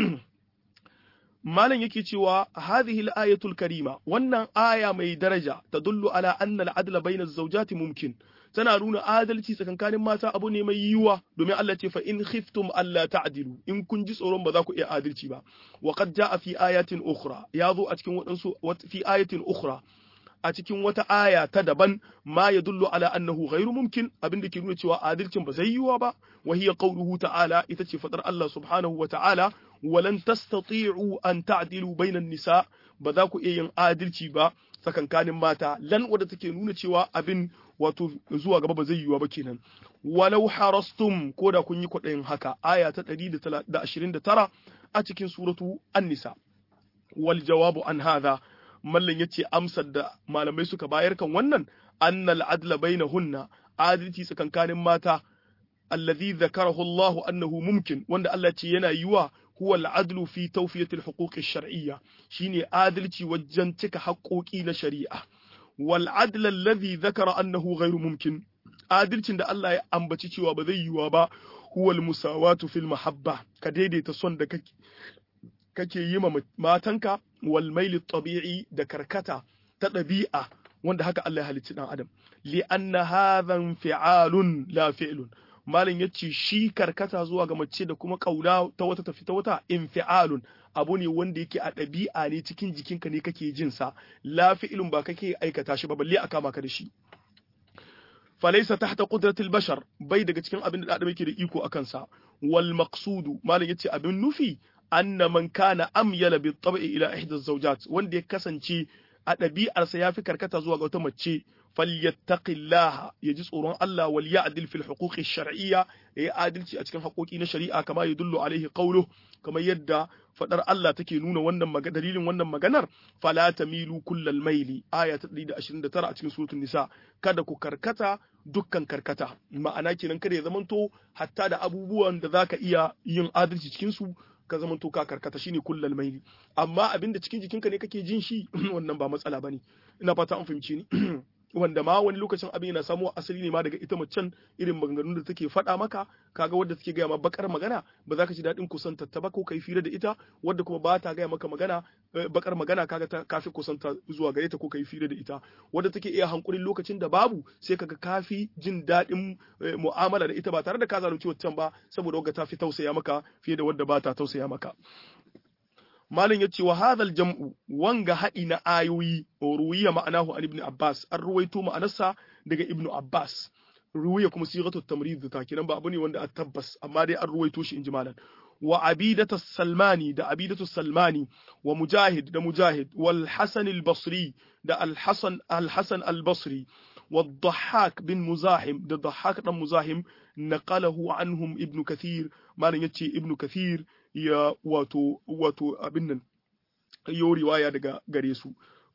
malam yake cewa hadhihi al-ayatul karima wannan aya mai daraja tadullu ala anna al-adla bayna az-zawjati mumkin tana nuna adalci tsakankanin mata abu ne mai yiwuwa domin Allah ce fa in khiftum alla ta'dilu in kun ji tsoron ba za ku iya adalci ba wa qad jaa fi ayatin ukhra ya zo a cikin wadansu fi ayatin ukhra a cikin wata aya ta daban ma ya dullu ala annahu ghairu mumkin abinda ke nuna cewa adalcin ba zai yiwa ba wa hiya qawluhu ta'ala ita ce fadar Allah subhanahu wa ta'ala walan tastati'u an ta'dilu bainan nisa ba za ku iya yin adalci ba tsakankanin mata lan wadda take nuna cewa abin wato zuwa gaba ba zai yiwa ba kenan walau harastum ko da kun yi kwaɗayin haka aya ta 129 a cikin suratu an-nisa wal jawabu an hadha mallan ya ce amsar da malamai suka bayar kan wannan annal adla bainahunna adalci tsakankanin mata allazi zakarahu Allah annahu mumkin wanda Allah ce yana yiwa huwa al-adlu fi tawfiyati al-huquq ash-shar'iyya shine adalci wajen cika haƙoƙi na shari'a wal adl alladhi zakara annahu ghairu mumkin adalcin da Allah ya ambaci cewa ba zai yiwa ba huwa al-musawatu fil mahabba ka daidaita son da kake kake yi ma matanka wal maili tabi'i da karkata ta ɗabi'a wanda haka Allah ya halicci dan adam li anna hadhan fi'alun la fi'lun malam yace shi karkata zuwa ga mace da kuma kauna ta wata tafi ta wata infi'alun abu ne wanda yake a ɗabi'a ne cikin jikinka ne kake jin sa la fi'lun ba kake aikata shi ba balle a kama ka da shi falaisa tahta qudratil bashar bai daga cikin abin da adam yake da iko akan sa wal maqsudu malam yace abin nufi anna man kana amyala bi tab'i ila ihda zawjat wanda ya kasance a ɗabi'arsa ya fi karkata zuwa ga wata mace falyattaqillaha ya ji tsoron Allah wal ya'dil fil huquqi shar'iyya ya yi adalci a cikin haƙoƙi na shari'a kama yadullu alaihi qawluhu kamar yadda fadar Allah take nuna wannan dalilin wannan maganar fala tamilu kullal maili aya ta 129 a cikin suratul nisa kada ku karkata dukkan karkata ma'ana kenan kada ya zamanto hatta da abubuwan da zaka iya yin adalci cikin su ka zama to ka karkata shine kullal maili amma abinda cikin jikinka ne kake jin shi wannan ba matsala bane ina fata an fahimci ni wanda ma wani lokacin abin yana samo asali ne ma daga ita macen irin maganganun da take faɗa maka kaga wadda take gaya ma bakar magana ba za ka ji daɗin kusanta ta ba ko kai fira da ita wadda kuma ba ta gaya maka magana bakar magana kaga ta kafi kusanta zuwa gare ta ko kai fira da ita wadda take iya hankulin lokacin da babu sai kaga kafi jin daɗin mu'amala da ita ba tare da ka zalunci wancan ba saboda wadda ta fi tausaya maka fiye da wadda ba ta tausaya maka Malam ya ce wa hadhal jam'u wanga haɗi na ayoyi ruwiya ma'anahu an ibn Abbas an ruwaito ma'anarsa daga ibn Abbas ruwiya kuma sigatu tamrid ta kinan ba abu ne wanda a tabbas amma dai an ruwaito shi inji malam wa abidatu salmani da abidatu salmani wa mujahid da mujahid wal hasan al basri da al hasan al hasan al basri والضحاك بن مزاحم ده ضحاك بن مزاحم نقله عنهم ابن كثير ما يتي ابن كثير ya wato wato abin nan yo riwaya daga gare su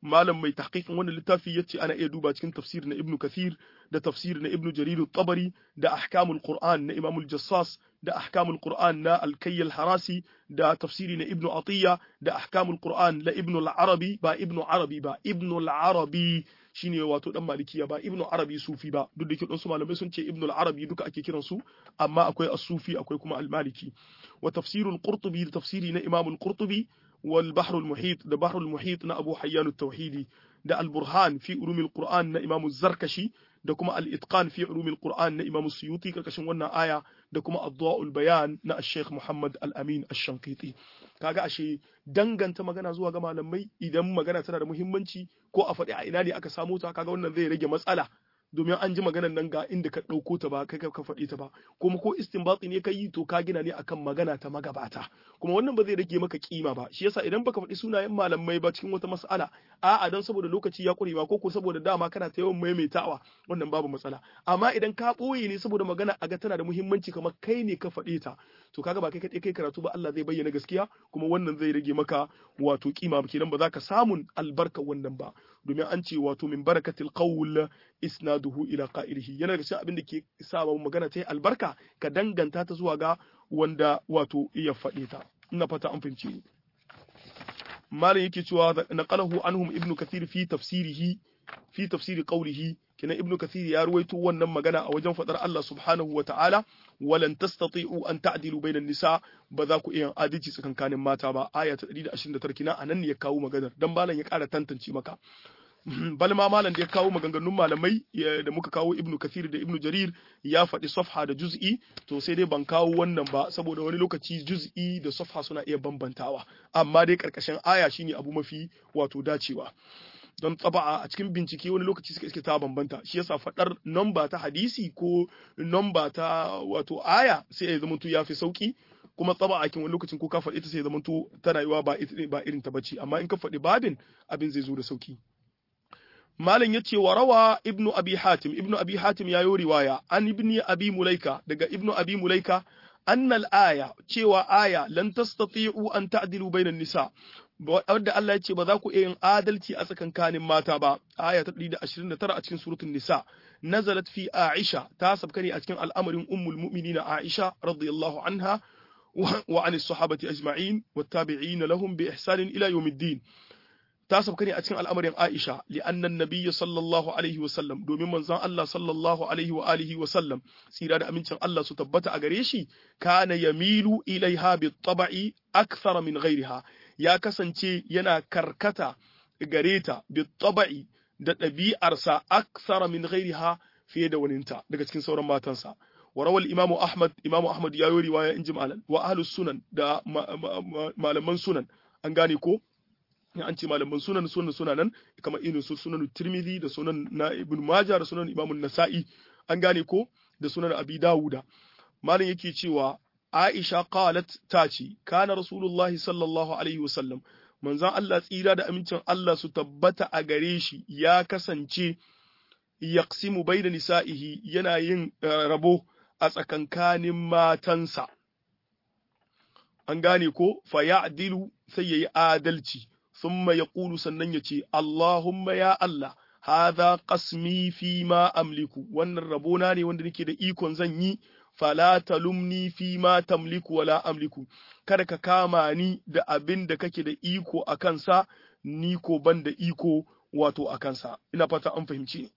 malam mai tahqiqin wannan littafi yace ana iya duba cikin tafsir na ibnu kathir da tafsir na ibnu jarir at-tabari da ahkamul qur'an na imam al-jassas da ahkamul qur'an na al-kayy al-harasi da tafsiri na ibnu atiya da ahkamul qur'an la ibnu al-arabi ba ibnu arabi ba ibnu al-arabi shine wato dan malikiya ba ibnu arabi sufi ba duk da ke su malamai sun ce ibnu al-arabi duka ake kiran su amma akwai as-sufi akwai kuma al-maliki wa tafsirul qurtubi da tafsiri na imam al-qurtubi wal bahr al-muhit da bahr al-muhit na abu hayyan at-tauhidi da al-burhan fi ulum al-qur'an na imam az-zarkashi da kuma al-itqan fi ulum al-qur'an na imam suyuti karkashin wannan aya da kuma ad-da'ul bayan na al-sheikh muhammad al-amin ash-shanqiti kaga ashe danganta magana zuwa ga malamai idan magana tana da muhimmanci ko a faɗi a ina ne aka samu ta kaga wannan zai rage matsala domin an ji maganar nan ga inda ka ɗauko ta ba kai ka faɗi ta ba kuma ko istinbati ne ka yi to ka gina ne akan magana ta magabata kuma wannan ba zai rage maka kima ba shi yasa idan baka faɗi sunayen malamai ba cikin wata mas'ala a'a dan saboda lokaci ya ƙure ba ko ko saboda dama kana ta yawan maimaitawa wannan babu matsala amma idan ka ɓoye ne saboda magana a ga tana da muhimmanci kamar kai ne ka faɗe ta to kaga ba kai kaɗai kai karatu ba Allah zai bayyana gaskiya kuma wannan zai rage maka wato kima kenan ba za ka samun albarka wannan ba domin an ce wato min barakatil qawl isnaduhu ila qa'ilihi yana daga cikin abin da ke sa magana ta yi albarka ka danganta ta zuwa ga wanda wato iya faɗe ta ina fata an fahimci malam yake cewa naqalahu anhum ibnu kathir fi tafsirihi fi tafsiri qawlihi kina ibnu kathir ya ruwaito wannan magana a wajen fadar Allah subhanahu wa ta'ala walan tastati'u an ta'dilu bainan nisa ba za ku iya adalci tsakankanin mata ba aya ta 129 kina anan ne ya kawo maganar dan malam ya ƙara tantance maka balma malam da ya kawo maganganun malamai da muka kawo ibnu kathir da ibnu jarir ya faɗi safha da juz'i to sai dai ban kawo wannan ba saboda wani lokaci juz'i da safha suna iya bambantawa amma dai karkashin aya shine abu mafi wato dacewa don tsaba'a a cikin bincike wani lokaci suka iske ta bambanta shi yasa faɗar namba ta hadisi ko namba ta wato aya sai ya zamanto ya fi sauki kuma tsaba'a kin wani lokacin ko ka faɗi ta sai ya zamanto ta rayuwa ba ba irin ta bace amma in ka faɗi babin abin zai zo da sauki Malam ya ce wa rawa Ibnu Abi Hatim, Ibnu Abi Hatim ya yi riwaya, an Ibni Abi Mulaika, daga Ibnu Abi Mulaika, annal aya, cewa aya, lan tastati'u an ta'dilu bainan nisa, wadda Allah ya ce ba za ku iya yin adalci a tsakankanin mata ba, aya ta 129 a cikin suratul Nisa, nazalat fi Aisha, ta sabka ne a cikin al'amarin ummul mu'minina Aisha radiyallahu anha wa anis sahabati ajma'in wa tabi'ina lahum bi ihsanin ila yawmiddin. ta sauka ne a cikin al'amarin Aisha li'annan nabiyyu sallallahu alaihi wa sallam domin manzon Allah sallallahu alaihi wa alihi wa sallam tsira da amincin Allah su tabbata a gare shi kana yamilu ilaiha bi taba'i akthara min ghairiha ya kasance yana karkata gare ta bi taba'i da ɗabi'arsa akthara min ghairiha fiye da waninta daga cikin sauran matansa وروى الإمام أحمد إمام أحمد يا رواية إن جمالا وأهل السنن دا malaman sunan an gane ko an ce malaman sunan sunan sunanan kamar irin su sunan tirmidhi da sunan na ibn majah da sunan imam nasa'i an gane ko da sunan abi dawuda malam yake cewa aisha qalat ta ce kana rasulullah sallallahu alaihi wasallam manzon Allah tsira da amincin Allah su tabbata a gare shi ya kasance yaqsimu bayna nisa'ihi yana yin rabo a tsakankanin matansa an gane ko fa ya'dilu sai yayi adalci ثم يقول sannan ya ce Allahumma ya Allah hadha qasmi fi ma amliku wannan rabona ne wanda nake da ikon zan yi fala talumni fi ma tamliku wala amliku kada ka kama ni da abin da kake da iko a kansa ni ko ban da iko wato a kansa ina fata an fahimci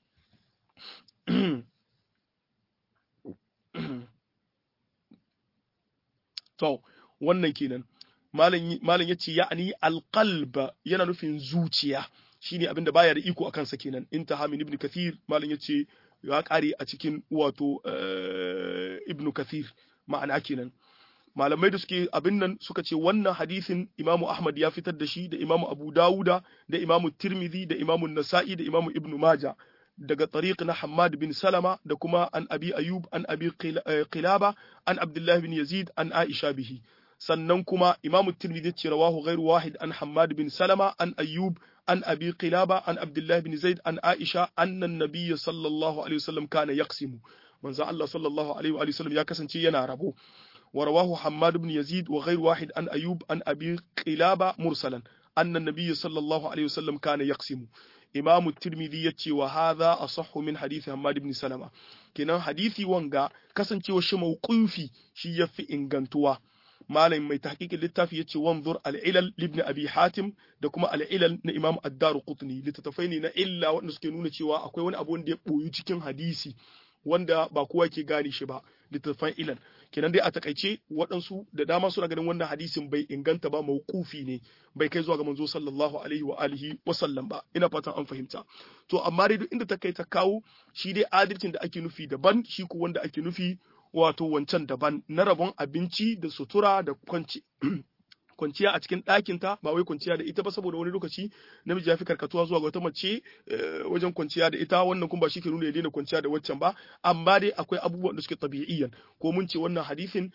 to wannan kenan malam ya ce ya'ani alqalba yana nufin zuciya shine abinda baya da iko akan sa kenan intaha min ibn kathir malam ya ce ya kare a cikin wato ibn kathir ma'ana kenan malamai da suke abin nan suka ce wannan hadisin imamu ahmad ya fitar da shi da imamu abu dawuda da imamu tirmidhi da imamu nasa'i da imamu ibn maja daga tariq na Hammad bin Salama da kuma an Abi Ayub an Abi Qilaba an Abdullah bin Yazid an Aisha bihi sannan kuma Imam Tirmidhi ce rawahu ghairu wahid an Hammad bin Salama an Ayyub an Abi Qilaba an Abdullah bin Zaid an Aisha anna an-nabiy sallallahu alaihi wasallam kana yaqsimu manzo Allah sallallahu alaihi wa sallam ya kasance yana rabo ورواه حماد بن يزيد وغير واحد عن أيوب عن أبي قلابة مرسلا anna nabiyyu sallallahu alaihi wasallam kana yaqsimu imamu tirmidhi yace wa hadha asahhu min hadisi hammad ibn salama kenan hadisi wanga kasancewa shi mauqufi shi yafi ingantuwa malam mai tahqiqin littafi yace wanzur al-ilal ibn abi hatim da kuma al-ilal na imam ad-daruqutni littattafai ne na illa wanda suke nuna cewa akwai wani abu wanda ya boyu cikin hadisi wanda ba kowa ke gane shi ba littattafan ilal kenan dai a takaice waɗansu da dama suna ganin wannan hadisin bai inganta ba mauqufi ne bai kai zuwa ga manzo sallallahu alaihi wa alihi wa sallam ba ina fatan an fahimta to amma dai duk inda ta kai ta kawo shi dai adalcin da ake nufi daban shi ko wanda ake nufi wato wancan daban na rabon abinci da sutura da kwanci kwanciya a cikin ɗakinta ba wai kwanciya da ita ba saboda wani lokaci namiji ya fi karkatuwa zuwa ga wata mace wajen kwanciya da ita wannan kuma ba shi ke nuna ya daina kwanciya da waccan ba amma dai akwai abubuwan da suke tabi'iyyan ko mun ce wannan hadisin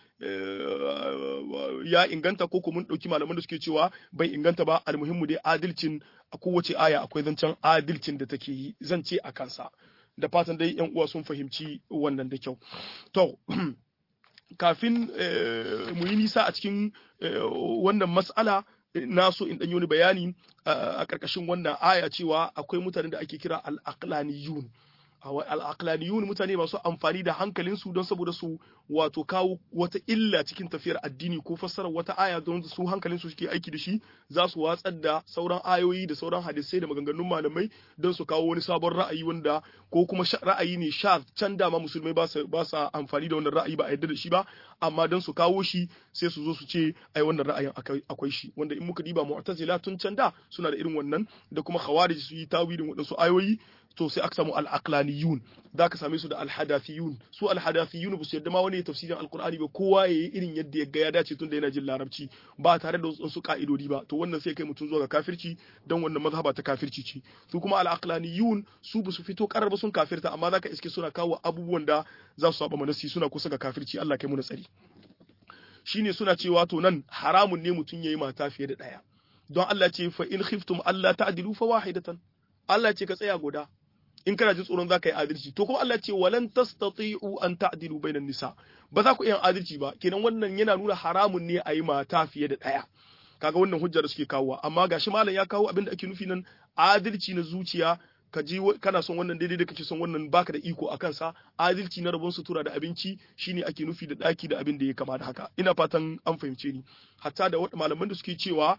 ya inganta ko ko mun ɗauki malaman da suke cewa bai inganta ba almuhimmu dai adalcin a kowace aya akwai zancen adalcin da take yi zance a kansa da fatan dai yan uwa sun fahimci wannan da kyau to kafin mu yi nisa a cikin wannan mas'ala na so in ɗanyi wani bayani a ƙarƙashin wannan aya cewa akwai mutanen da ake kira al-aqlaniyun al-aqlaniyun mutane masu amfani da hankalinsu don saboda su wato kawo wata illa cikin tafiyar addini ko fassarar wata aya don su hankalinsu suke aiki da shi za su watsar da sauran ayoyi da sauran hadisai da maganganun malamai don su kawo wani sabon ra'ayi wanda ko kuma ra'ayi ne sha can dama musulmai ba sa amfani da wannan ra'ayi ba a yarda da shi ba amma don su kawo shi sai su zo su ce ai wannan ra'ayin akwai shi wanda in muka diba mu'tazila tun can da suna da irin wannan da kuma khawarij su yi tawilin waɗansu ayoyi to sai aka samu al-aqlaniyun za ka same su da al-hadathiyun su al-hadathiyun ba su yarda ma wani tafsirin alqur'ani ba kowa yayi irin yadda ya ga ya dace tunda yana jin larabci ba tare da wasu ka'idodi ba to wannan sai kai mutum zuwa ga kafirci dan wannan mazhaba ta kafirci ce su kuma al-aqlaniyun su ba su fito karar ba sun kafirta amma zaka iske suna kawo abubuwan da za su saba manasi suna kusa ga kafirci Allah kai mu na tsari shine suna cewa to nan haramun ne mutum yayi mata fiye da daya don Allah ce fa in khiftum Allah ta'dilu fa wahidatan Allah ce ka tsaya guda in kana jin tsoron zaka yi adalci to kuma Allah ce walan tastati'u an ta'dilu bainan nisa ba za ku iya adalci ba kenan wannan yana nuna haramun ne a yi mata fiye da ɗaya kaga wannan hujjar da suke kawowa amma gashi malam ya kawo abin da ake nufi nan adalci na zuciya ka ji kana son wannan daidai da kake son wannan baka da iko a kansa adalci na rabon sutura da abinci shine ake nufi da daki da abin da ya kama da haka ina fatan an fahimce ni hatta da malaman da suke cewa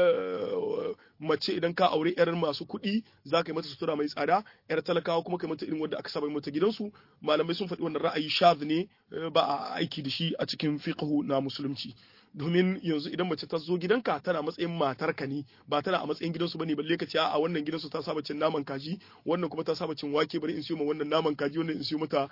mace idan ka aure yar masu kuɗi za ka yi mata sutura mai tsada yar talakawa kuma ka mata irin wanda aka saba mata gidansu malamai sun faɗi wannan ra'ayi shaz ne ba a aiki da shi a cikin fiqhu na musulunci domin yanzu idan mace ta zo gidanka tana matsayin matarka ne ba tana a matsayin gidansu bane balle ka ce a wannan gidansu ta saba cin naman kaji wannan kuma ta saba cin wake bari in siyo ma wannan naman kaji wannan in siyo mata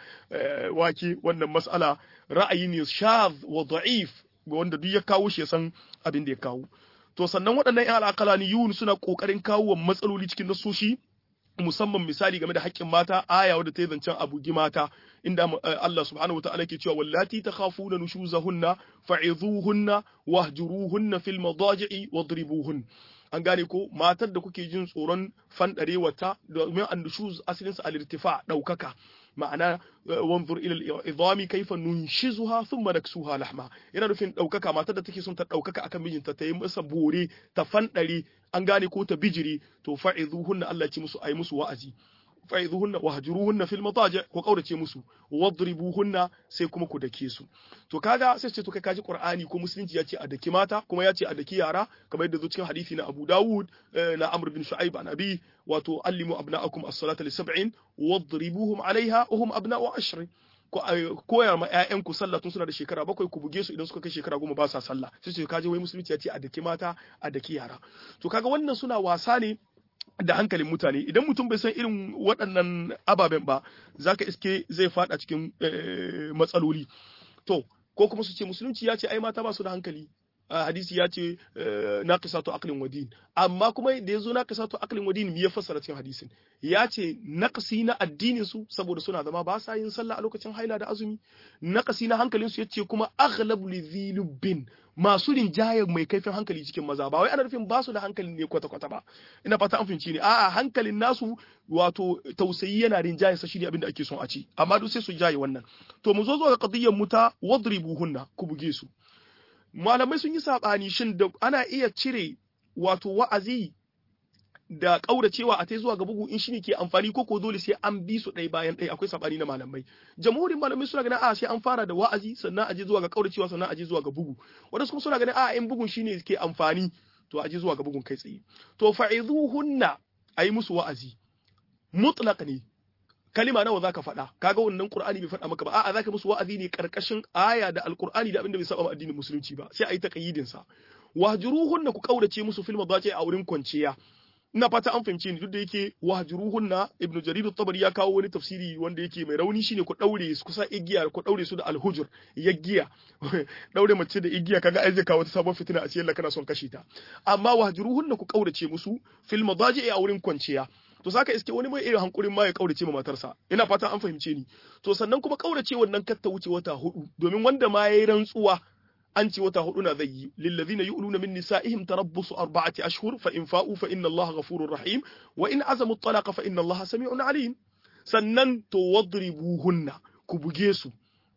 wake wannan mas'ala ra'ayi ne shaz wa da'if ga wanda duk ya kawo shi ya san abin da ya kawo to sannan waɗannan ƴan al'aqalaniyun suna kokarin kawo wa matsaloli cikin nasoshi musamman misali game da haƙƙin mata aya wadda ta yi zancen abugi mata inda Allah subhanahu wataala ke cewa wallati takhafuna nushuzahunna fa'izuhunna wahjuruhunna fil madaji'i wadribuhun an gane ko matar da kuke jin tsoron fandarewata domin annushuz asalin sa al-irtifa daukaka ma'ana wanzur ila al-idami kayfa nunshizuha thumma naksuha lahma yana nufin daukaka matar da take son ta daukaka akan mijinta ta yi masa bore ta fandare an gane ko ta bijiri to fa'izuhunna Allah ya ci musu ayi musu wa'azi fa'izuhunna wahjuruhunna fil mataji ko kaurace musu wadribuhunna sai kuma ku dake su to kaga sai ce to kai kaji qur'ani ko musulunci ya ce a daki mata kuma ya ce a daki yara kamar yadda zo cikin hadisi na Abu Dawud na Amr bin Shu'aib an Abi wato allimu abna'akum as-salata li sab'in wadribuhum 'alayha wa hum abna'u 'ashrin koya ma ƴaƴanku sallah tun suna da shekara bakwai ku buge su idan suka kai shekara goma ba sa sallah sai ce kaje wai musulunci ya ce a daki mata a daki yara to kaga wannan suna wasa ne da hankalin mutane idan mutum bai san irin waɗannan ababen ba zaka iske zai fada cikin matsaloli to ko kuma su ce musulunci ya ce ai mata ba su da hankali hadisi ya ce naqisatu aqlin wa din amma kuma da yazo naqisatu aqlin wa din me ya fassara cikin hadisin ya ce naqsi na addinin su saboda suna zama ba sa yin sallah a lokacin haila da azumi naqsi na hankalin su yace kuma aghlabu lidhilubin masu rinjayar mai kaifin hankali cikin maza ba wai ana nufin ba su da hankali ne kwata kwata ba ina fata an fahimci ne a'a hankalin nasu wato tausayi yana rinjaye sa shine abin da ake son a ci amma duk sai su jaye wannan to mu zo zuwa ga qadiyyar muta wadribuhunna ku buge su malamai sun yi saɓani shin da ana iya cire wato wa'azi da kauracewa a tai zuwa ga bugu in shine ke amfani ko ko dole sai an bi su ɗaya bayan ɗaya akwai sabani na malamai jamhurin malamai suna ganin a sai an fara da wa'azi sannan a je zuwa ga kauracewa sannan a je zuwa ga bugu wadansu kuma suna ganin a in bugun shine ke amfani to a je zuwa ga bugun kai tsaye to fa'izuhunna ayi musu wa'azi mutlaq ne kalima nawa zaka faɗa kaga wannan qur'ani bai faɗa maka ba a'a zaka musu wa'azi ne karkashin aya da alqur'ani da abinda bai saba addinin musulunci ba sai ayi taqyidin sa wahjuruhunna ku kaurace musu fil madaji a wurin kwanciya ina fata an fahimce ni duk da yake wahjuruhunna ibnu jarir at-tabari ya kawo wani tafsiri wanda yake mai rauni shine ku daure su kusa igiya ku daure su da alhujur yaggiya daure mace da igiya kaga ai zai kawo ta sabon fitina a cikin kana son kashe ta amma wahjuruhunna ku kaurace musu fil madaji a wurin kwanciya to saka iske wani mai irin hankurin ma ya kaurace ma matarsa ina fata an fahimce ni to sannan kuma kaurace wannan katta wuce wata hudu domin wanda ma yayi rantsuwa an ce wata hudu na zai yi lillazina yu'luna min nisa'ihim tarabbusu arba'ati ashhur fa in fa'u fa inna Allaha ghafurur rahim wa in azamu talaqa fa inna Allaha sami'un alim sannan to wadribuhunna ku buge su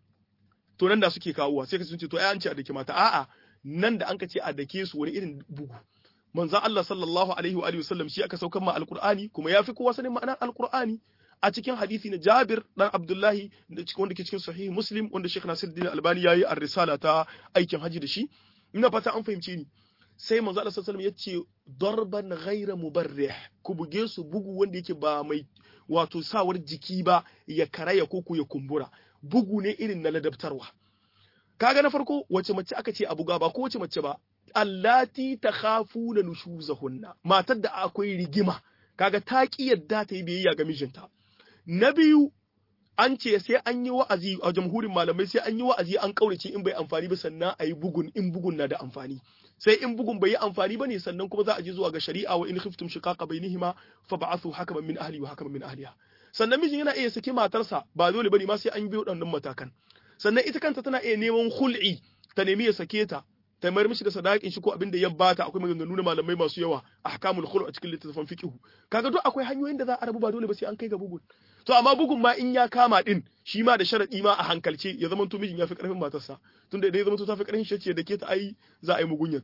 to nan da suke kawowa sai ka sun ce to ai an ce a dake mata a'a nan da an ka ce a dake su wani irin bugu manzon Allah sallallahu alaihi wa alihi wasallam shi aka saukar ma alqur'ani kuma yafi kowa sanin ma'anar alqur'ani a cikin hadisi na Jabir dan Abdullahi da cikin wanda ke cikin sahih Muslim wanda Sheikh Nasiruddin Albani yayi ar-risala ta aikin haji da shi ina fata an fahimce ni sai manzo Allah sallallahu alaihi wasallam yace darban ghayra mubarrih ku buge su bugu wanda yake ba mai wato sawar jiki ba ya karaya ko ku ya kumbura bugu ne irin na ladabtarwa kaga na farko wace mace aka ce a buga ba ko wace mace ba allati takhafuna nushuzahunna matar da akwai rigima kaga ta ki yadda ta yi biyayya ga mijinta na biyu an ce sai an yi wa'azi a jamhurin malamai sai an yi wa'azi an kaurace in bai amfani ba sannan a yi bugun in bugun na da amfani sai in bugun bai yi amfani ba ne sannan kuma za a je zuwa ga shari'a wa in khiftum shiqaqa bainihima fa ba'athu hakaman min ahli wa hakaman min ahliha sannan mijin yana iya saki matarsa ba dole bane ma sai an bi waɗannan matakan sannan ita kanta tana iya neman hul'i ta nemi ya sake ta ta mayar mishi da sadakin shi ko abin da ya bata akwai maganganu na malamai masu yawa ahkamul khulu a cikin littattafan fiqh kaga duk akwai hanyoyin da za a rabu ba dole ba sai an kai ga bugun to amma bugun ma in ya kama din shi ma da sharadi ma a hankalce ya zama to mijin ya fi karfin matarsa tunda idan ya zama to ta fi karfin shi ce da ke ta ai za a yi mugunyar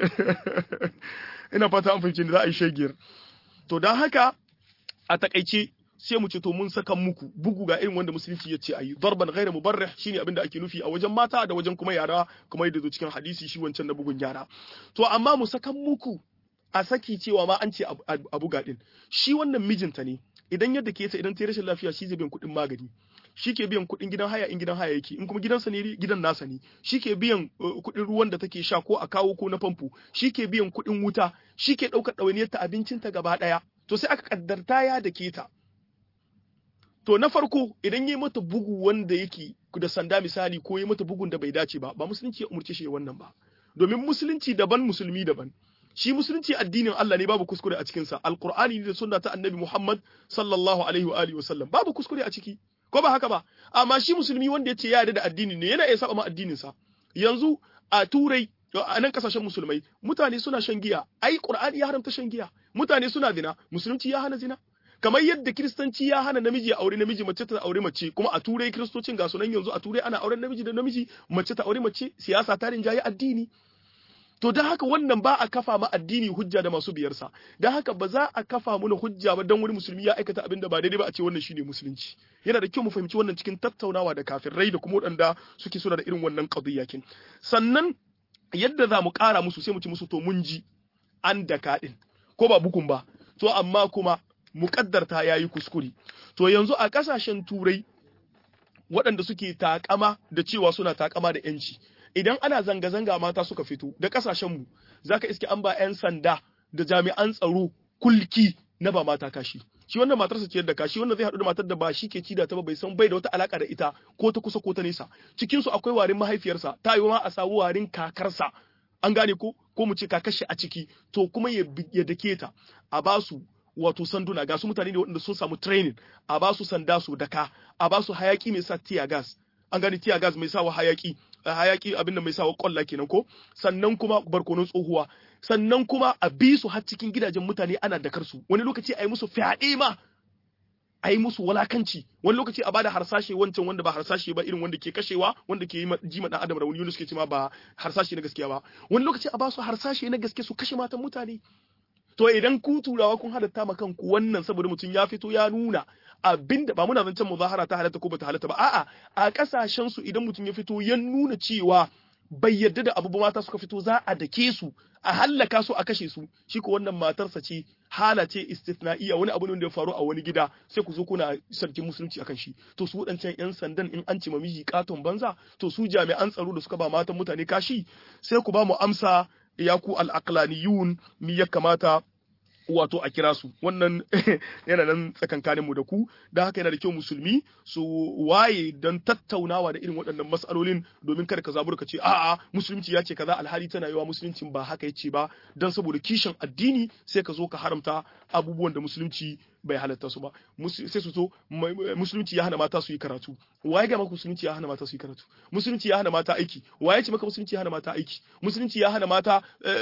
ina fata an fahimci za a yi shegiyar to dan haka a takaice sai mu ce to mun saka muku bugu ga irin wanda musulunci ya ce ayi darban ghairu mubarrih shine abin da ake nufi a wajen mata da wajen kuma yara kuma yadda zo cikin hadisi shi wancan na bugun yara to amma mu saka muku a saki cewa ma an ce a buga din shi wannan mijinta ne idan yadda ke ta idan ta rashin lafiya shi zai biyan kuɗin magani shi ke biyan kuɗin gidan haya in gidan haya yake in kuma gidansa ne gidan nasa ne shi ke biyan kuɗin ruwan da take sha ko a kawo ko na famfo shi ke biyan kuɗin wuta shi ke ɗaukar ɗawainiyar ta abincinta gaba ɗaya to sai aka kaddarta ya da ke ta to na farko idan yi mata bugu wanda yake da sanda misali ko yi mata bugun da bai dace ba ba musulunci ya umurce shi wannan ba domin musulunci daban musulmi daban shi musulunci addinin Allah ne babu kuskure a cikin sa alqur'ani ne da sunna ta annabi Muhammad sallallahu alaihi wa alihi wasallam babu kuskure a ciki ko ba haka ba amma shi musulmi wanda yace ya yarda da addini ne yana iya saba ma addinin sa yanzu a turai a nan kasashen musulmai mutane suna shan giya ai qur'ani ya haramta shan giya mutane suna zina musulunci ya hana zina kamar yadda kiristanci ya hana namiji ya aure namiji mace ta aure mace kuma a turai kiristocin ga sunan yanzu a turai ana auren namiji da namiji mace ta aure mace siyasa ta rinjaye addini to don haka wannan ba a kafa ma addini hujja da masu biyarsa don haka ba za a kafa mana hujja ba don wani musulmi ya aikata abin da ba daidai ba a ce wannan shine musulunci yana da kyau mu fahimci wannan cikin tattaunawa da kafirai da kuma waɗanda suke suna da irin wannan qadiyyakin sannan yadda za mu ƙara musu sai mu ci musu to mun ji an daka din ko ba bukun ba to amma kuma muƙaddarta ya yi kuskure. To yanzu a ƙasashen turai waɗanda suke takama da cewa suna takama da ‘yanci, idan ana zanga-zanga mata suka fito da ƙasashenmu, za ka iske an ba ‘yan sanda da jami'an tsaro kulki na ba mata kashi. Shi wannan matarsa ciyar da kashi wannan zai haɗu da matar da ba shi ke ci da ta ba bai san bai da wata alaƙa da ita ko ta kusa ko ta nesa. Cikinsu akwai warin mahaifiyarsa, ta yi ma a samu warin kakarsa. An gane ko ko mu ce kakashi a ciki to kuma ya dake ta a basu wato sanduna ga su mutane ne waɗanda sun samu training a ba su sanda su daka a ba su hayaki mai sa tear gas an gani tear gas mai sawa hayaki hayaki abinda mai sawa kwalla kenan ko sannan kuma barkonon tsohuwa sannan kuma a bi su har cikin gidajen mutane ana dakar su wani lokaci a yi musu fyaɗe ma a yi musu walakanci wani lokaci a bada harsashe wancan wanda ba harsashe ba irin wanda ke kashewa wanda ke ji ma dan adam rauni wanda suke cewa ba harsashe na gaskiya ba wani lokaci a ba su harsashe na gaske su kashe matan mutane to idan ku turawa kun halatta ma kanku wannan saboda mutum ya fito ya nuna abinda ba muna zancen muzahara ta halatta ko bata halatta ba a'a a kasashen su idan mutum ya fito ya nuna cewa bai yarda da abu mata suka fito za a dake su a hallaka su a kashe su shi ko wannan matarsa ce hala ce istithna'iya wani abu ne da ya faru a wani gida sai ku zo kuna sarkin musulunci akan shi to su wadancan yan sandan in an ce ma miji katon banza to su jami'an tsaro da suka ba matan mutane kashi sai ku ba mu amsa ya ku al-aqlaniyun mi ya kamata wato a kira su wannan yana nan tsakankaninmu da ku da haka yana da kyau musulmi su waye don tattaunawa da irin waɗannan matsalolin domin kada ka zabura ka ce a'a musulunci ya ce kaza alhali tana yawa musuluncin ba haka yace ba don saboda kishin addini sai ka zo ka haramta abubuwan da musulunci bai halatta su ba sai su zo musulunci ya hana mata su yi karatu waye ga maka musulunci ya hana mata su yi karatu musulunci ya hana mata aiki waye ce maka musulunci ya hana mata aiki musulunci ya hana mata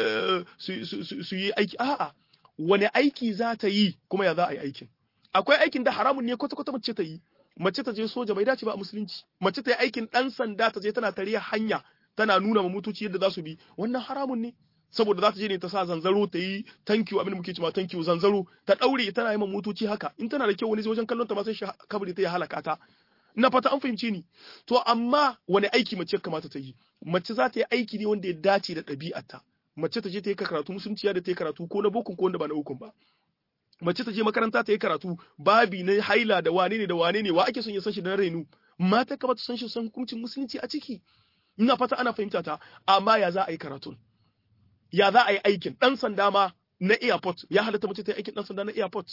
su yi aiki a'a wani aiki za ta yi kuma ya za a yi aikin akwai aikin da haramun ne kwata-kwata mace ta yi mace ta je soja bai dace ba a musulunci mace ta yi aikin dan sanda ta je tana tariya hanya tana nuna ma mutuci yadda za su bi wannan haramun ne saboda za ta je ne ta sa zanzaro ta yi thank you abin da muke cewa thank you zanzaro ta daure tana yi ma mutuci haka in tana da kyau wani wajen kallon ta ma sai shi kabari ta ya halaka ta ina fata an fahimce ni to amma wani aiki mace kamata ta yi mace za ta yi aiki ne wanda ya dace da ɗabi'arta mace ta je ta yi karatu musulunci da ta yi karatu ko na bokun ko wanda ba na bokun ba mace ta je makaranta ta yi karatu babi na haila da wane ne da wane ne wa ake son ya san shi da renu mata kamata san shi san hukuncin musulunci a ciki ina fata ana fahimta ta amma ya za a yi karatun ya za a yi aikin dan sanda ma na airport ya halatta mace ta yi aikin dan sanda na airport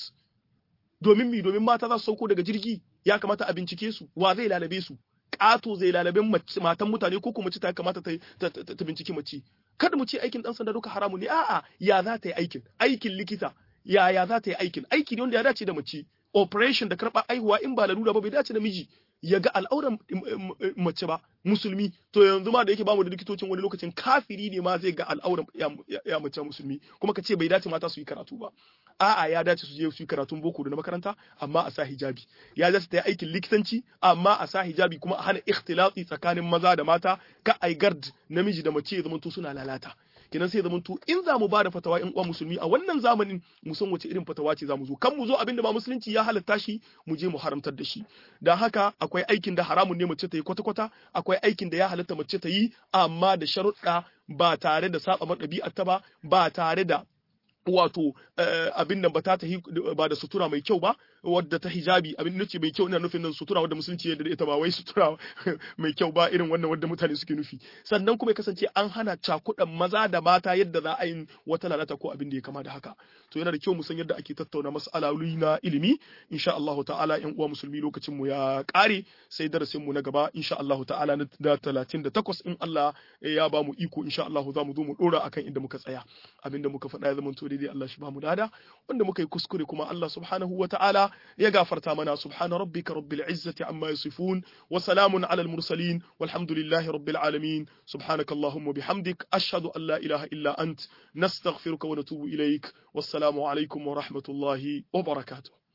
domin mi domin mata za su sauko daga jirgi ya kamata a bincike su wa zai lalabe su ƙato zai lalabe matan mutane ko kuma mace ta kamata ta binciki mace kada mu ce aikin dan sanda duka haramu ne a'a ya za ta yi aikin aikin likita ya ya za ta yi aikin aiki ne wanda ya dace da mace operation da karɓar aihuwa in ba lalura ba bai dace da miji ya ga al'auran mace ba musulmi to yanzu ma da yake bamu da likitocin wani lokacin kafiri ne ma zai ga al'auran ya mace musulmi kuma ka ce bai dace mata su yi karatu ba a'a ya dace su je su yi karatun boko da na makaranta amma a sa hijabi ya dace ta yi aikin likitanci amma a sa hijabi kuma a hana ikhtilati tsakanin maza da mata ka ai gard namiji da mace ya zamanto suna lalata kenan sai zamanto in za mu ba da fatawa in uwa musulmi a wannan zamanin mu san wace irin fatawa ce za mu zo kan mu zo abinda ba musulunci ya halatta shi mu je mu haramtar da shi dan haka akwai aikin da haramun ne mace ta yi kwata-kwata akwai aikin da ya halatta mace ta yi amma da sharuɗa ba tare da saba ɗabi'ar ta ba ba tare da wato abin nan ba ta ba da sutura mai kyau ba wadda ta hijabi abin nace mai kyau ina nufin nan sutura wadda musulunci ya da ita ba wai sutura mai kyau ba irin wannan wadda mutane suke nufi sannan kuma ya kasance an hana cakuɗan maza da mata yadda za a yi wata lalata ko abin da ya kama da haka to yana da kyau mu san yadda ake tattauna mas'aloli na ilimi insha Allah ta'ala yan uwa musulmi lokacin mu ya kare sai darasin mu na gaba insha Allah ta'ala na 38 in Allah ya ba mu iko insha Allah za mu zo mu dora akan inda muka tsaya abinda muka faɗa ya zama to daidai Allah shi ba mu dada wanda muka yi kuskure kuma Allah subhanahu wa ta'ala ya gafarta mana subhana rabbika rabbil izzati amma yasifun wa salamun ala al mursalin walhamdulillahi rabbil alamin subhanaka allahumma bihamdik ashhadu an la ilaha illa ant nastaghfiruka wa natubu ilaik wassalamu alaikum wa rahmatullahi wa barakatuh